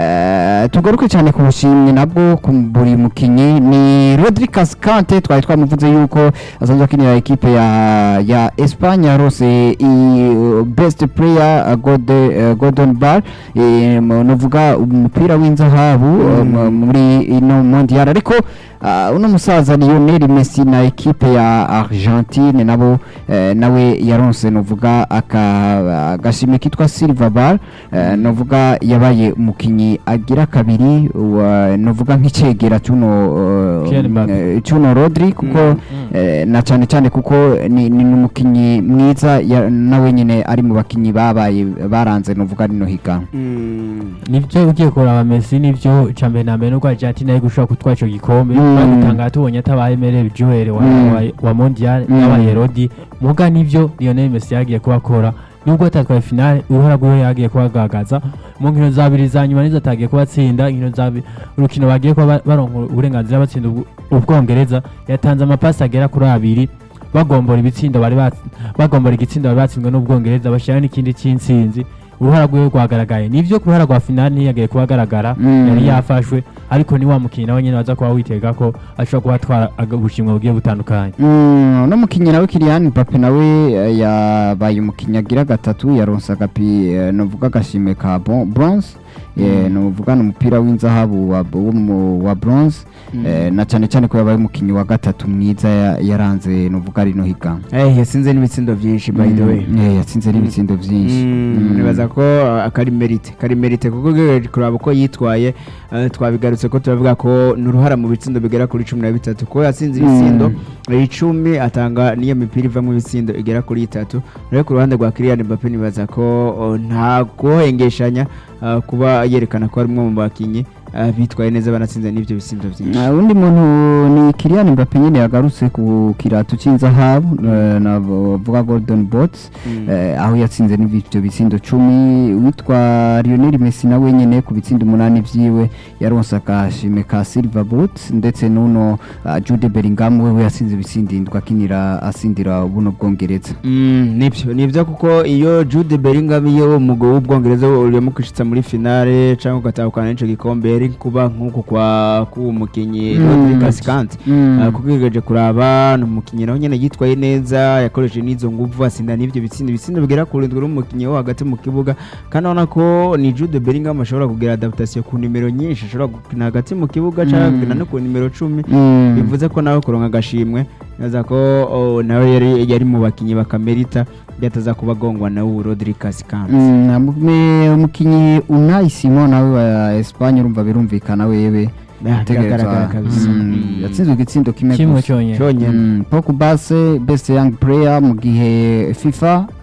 Speaker 2: Eh, tugaruke cyane ku bushimwe nabwo ku buri mukinnyi ni Rodri Cascante twari twamuvuze yuko asanzwe akinira ekipe ya ya Espagne yarose i uh, best player uh, Gode, uh, Gordon Bar eh, mu- nuvuga umupira w'inzahabu uh, mu- muri ino mondial ariko uh, uno musaza Lionel Messi na ekipe ya Argentine nabo eh, nawe yaronse nuvuga aka agashimwe kitwa Silver Bar eh, nuvuga yabaye umukinyi agira kabiri wa nuvuga nk'icegera cyuno uh,
Speaker 1: Kylian Mbappe.
Speaker 2: eh, cyuno Rodri kuko
Speaker 3: Mm.
Speaker 2: eh, na cyane cyane kuko ni ni umukinnyi mwiza ya- nawe nyine ari mu bakinnyi babaye baranze nuvuga rino higanwa
Speaker 1: nivyo ugiye kuraba Messi nivyo cambe na mbere nuko Argentina yari gushobora gutwara ico gikombe
Speaker 2: Mm.
Speaker 1: bagutanga tubonye atabaye Emile Joel wa,
Speaker 2: Mm.
Speaker 1: wa, wa mondial
Speaker 2: Mm.
Speaker 1: yabaye Rodi muga nivyo Lionel Messi yagiye kubakora nubwo atatwaye finale uruhara rwiwe yagiye kubagaragaza mu nkino zabiri za nyuma nizo atagiye kubatsinda inkino zabi urukino bagiye kuba ba- baronka uburenganzira batsinda ubw- ubwongereza yatanze amapasi agera kuri abiri bagombora ibitsindo bari bats- bagombora igitsindo bari batsinzwe n'ubwongereza bashyiraho n'ikindi cy'intsinzi uruhara rwiwe rwagaragaye nivyo ku ruhara rwa finale ntiyagiye kuba agaragara
Speaker 2: Mm.
Speaker 1: yari yafashwe ariko ni wa mukinnyi nawe nyine waza kuba witega ko ashobora kuba atwara aga- ubushimwe bugiye butandukanye
Speaker 2: Mm, uno mukinnyi nawe Kylian Mbappe nawe eh, yabaye umukinnyi agira gatatu yaronse agapi eh, nuvuga agashimwe ka bon- bronze eh, nuvuga ni umupira w'inzahabu wa, wo mu- wa bronze eh, na cyane cyane ko yabaye umukinnyi wa gatatu mwiza ya- yaranze nuvuga rino higanwa
Speaker 3: Eh, yasinze n'ibitsindo byinshi by the way
Speaker 2: Mm, eh, yatsinze n'ibitsindo byinshi
Speaker 3: Mm,
Speaker 2: Mm.
Speaker 3: nibaza ko uh, kari merite kari merite kuko ugerageje kuraba uko yitwaye uh, twabigarutse ko turavuga ko ni uruhara mu bitsindo bigera kuri cumi na bitatu ko yatsinze ibitsindo icumi atanga n'iyo mipira ivamo ibitsindo igera kuri itatu rero ku ruhande rwa Kylian Mbappe nibaza ko uh, nta kuhengeshanya uh, kuba yerekana ko ari umwe mu bakinnyi uh, bitwaye neza banatsinze n'ibyo bitsindo byinshi
Speaker 2: Uh, undi muntu ni Kylian Mbappe nyine yagarutse ku kiratu cy'inzahabu eh, navuga Golden Bots
Speaker 3: Mm.
Speaker 2: eh, aho yatsinze n'ibyo bitsindo cumi witwa Lionel Messi nawe nyine ku bitsindo umunani vyiwe yaronse akashime ka Silver Boot ndetse n'uno uh, Jude Bellingham wewe yatsinze ibitsindo indwi akinira asindira buno bwongereza
Speaker 3: Mm, nibyo nibyo kuko iyo Jude Bellingham iyo umugwi w'ubwongereza urimo kwishitsa muri finale cyangwa ugatahukana n'ico gikombe yari kuba nk'uku kwa k'uwo mukinyi
Speaker 2: Mm.
Speaker 3: Rodri Cascante
Speaker 2: Mm.
Speaker 3: Uh, kuko yigeje kuraba ni umukinnyi nawe nyine yitwaye neza yakoresheje n'izo nguvu asinda n'ibyo bitsindo ibitsindo bigera ku rindwi n'umukinnyi wo hagati mu kibuga kandi urabona ko ni Jude Bellingham ashobora kugira adaptation ku nimero nyinshi ashobora gukina hagati mu kibuga cyangwa
Speaker 2: Mm.
Speaker 3: gukina no ku nimero cumi
Speaker 2: Mm.
Speaker 3: bivuze ko nawe kuronka agashimwe neza ko oh, nawe yari yari mu bakinnyi bakamerita byataza kuba agongwa na ubu Rodri Cascante
Speaker 2: Mm, amume- umukinyi Unai Simon nawe wa Espagne urumva birumvikana wewe
Speaker 3: Ah, biragaragara kabisa
Speaker 2: Mm,
Speaker 3: Mm.
Speaker 2: yatsinzwe igitsindo kimwe
Speaker 1: kimwe
Speaker 2: gusa
Speaker 1: cyonyine
Speaker 3: cyonyine
Speaker 2: Mm, Pogba se best young player mu gihe FIFA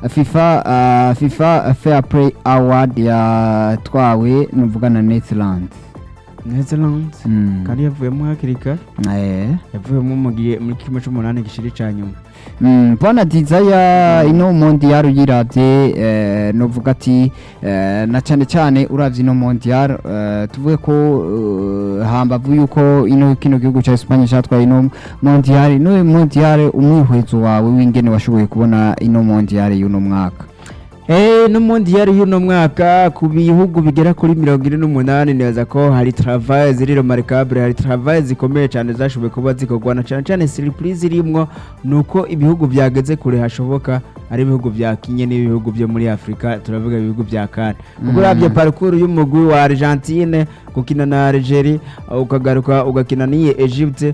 Speaker 2: FIFA ah, FIFA Fair Play Award yatwawe nuvuga na Netherlands
Speaker 3: Netherlands
Speaker 2: Mm.
Speaker 3: kandi yavuyemo hakiri kare
Speaker 2: Eh.
Speaker 3: yavuyemo mu gihe muri kimwe c'umunani gishiri ca nyuma
Speaker 2: Mm, Bwana Dizaya ino mondial uyiravye eh, novuga ati eh, na cyane cyane uravye ino mondial eh, tuvuge ko eh, hambavu yuko ino kino gihugu ca Espagne catwaye ino mondial ino mondial umwihwezo wawe w'ingene washoboye kubona ino mondial y'uno mwaka
Speaker 3: Eh, n'umundi yari y'uno mwaka ku bihugu bigera kuri mirongo ine n'umunani neza ko hari travail ziri remarquable hari travail zikomeye cyane zashoboye kuba zikorwa na cyane cyane surprise irimwo nuko ibihugu byageze kure hashoboka ari ibihugu bya Kenya n'ibihugu byo muri Afrika turavuga ibihugu bya Kana kuko
Speaker 2: Mm.
Speaker 3: uravye parcours y'umugwi wa Argentine gukina na Algeria ukagaruka ugakina n'iyi Egypte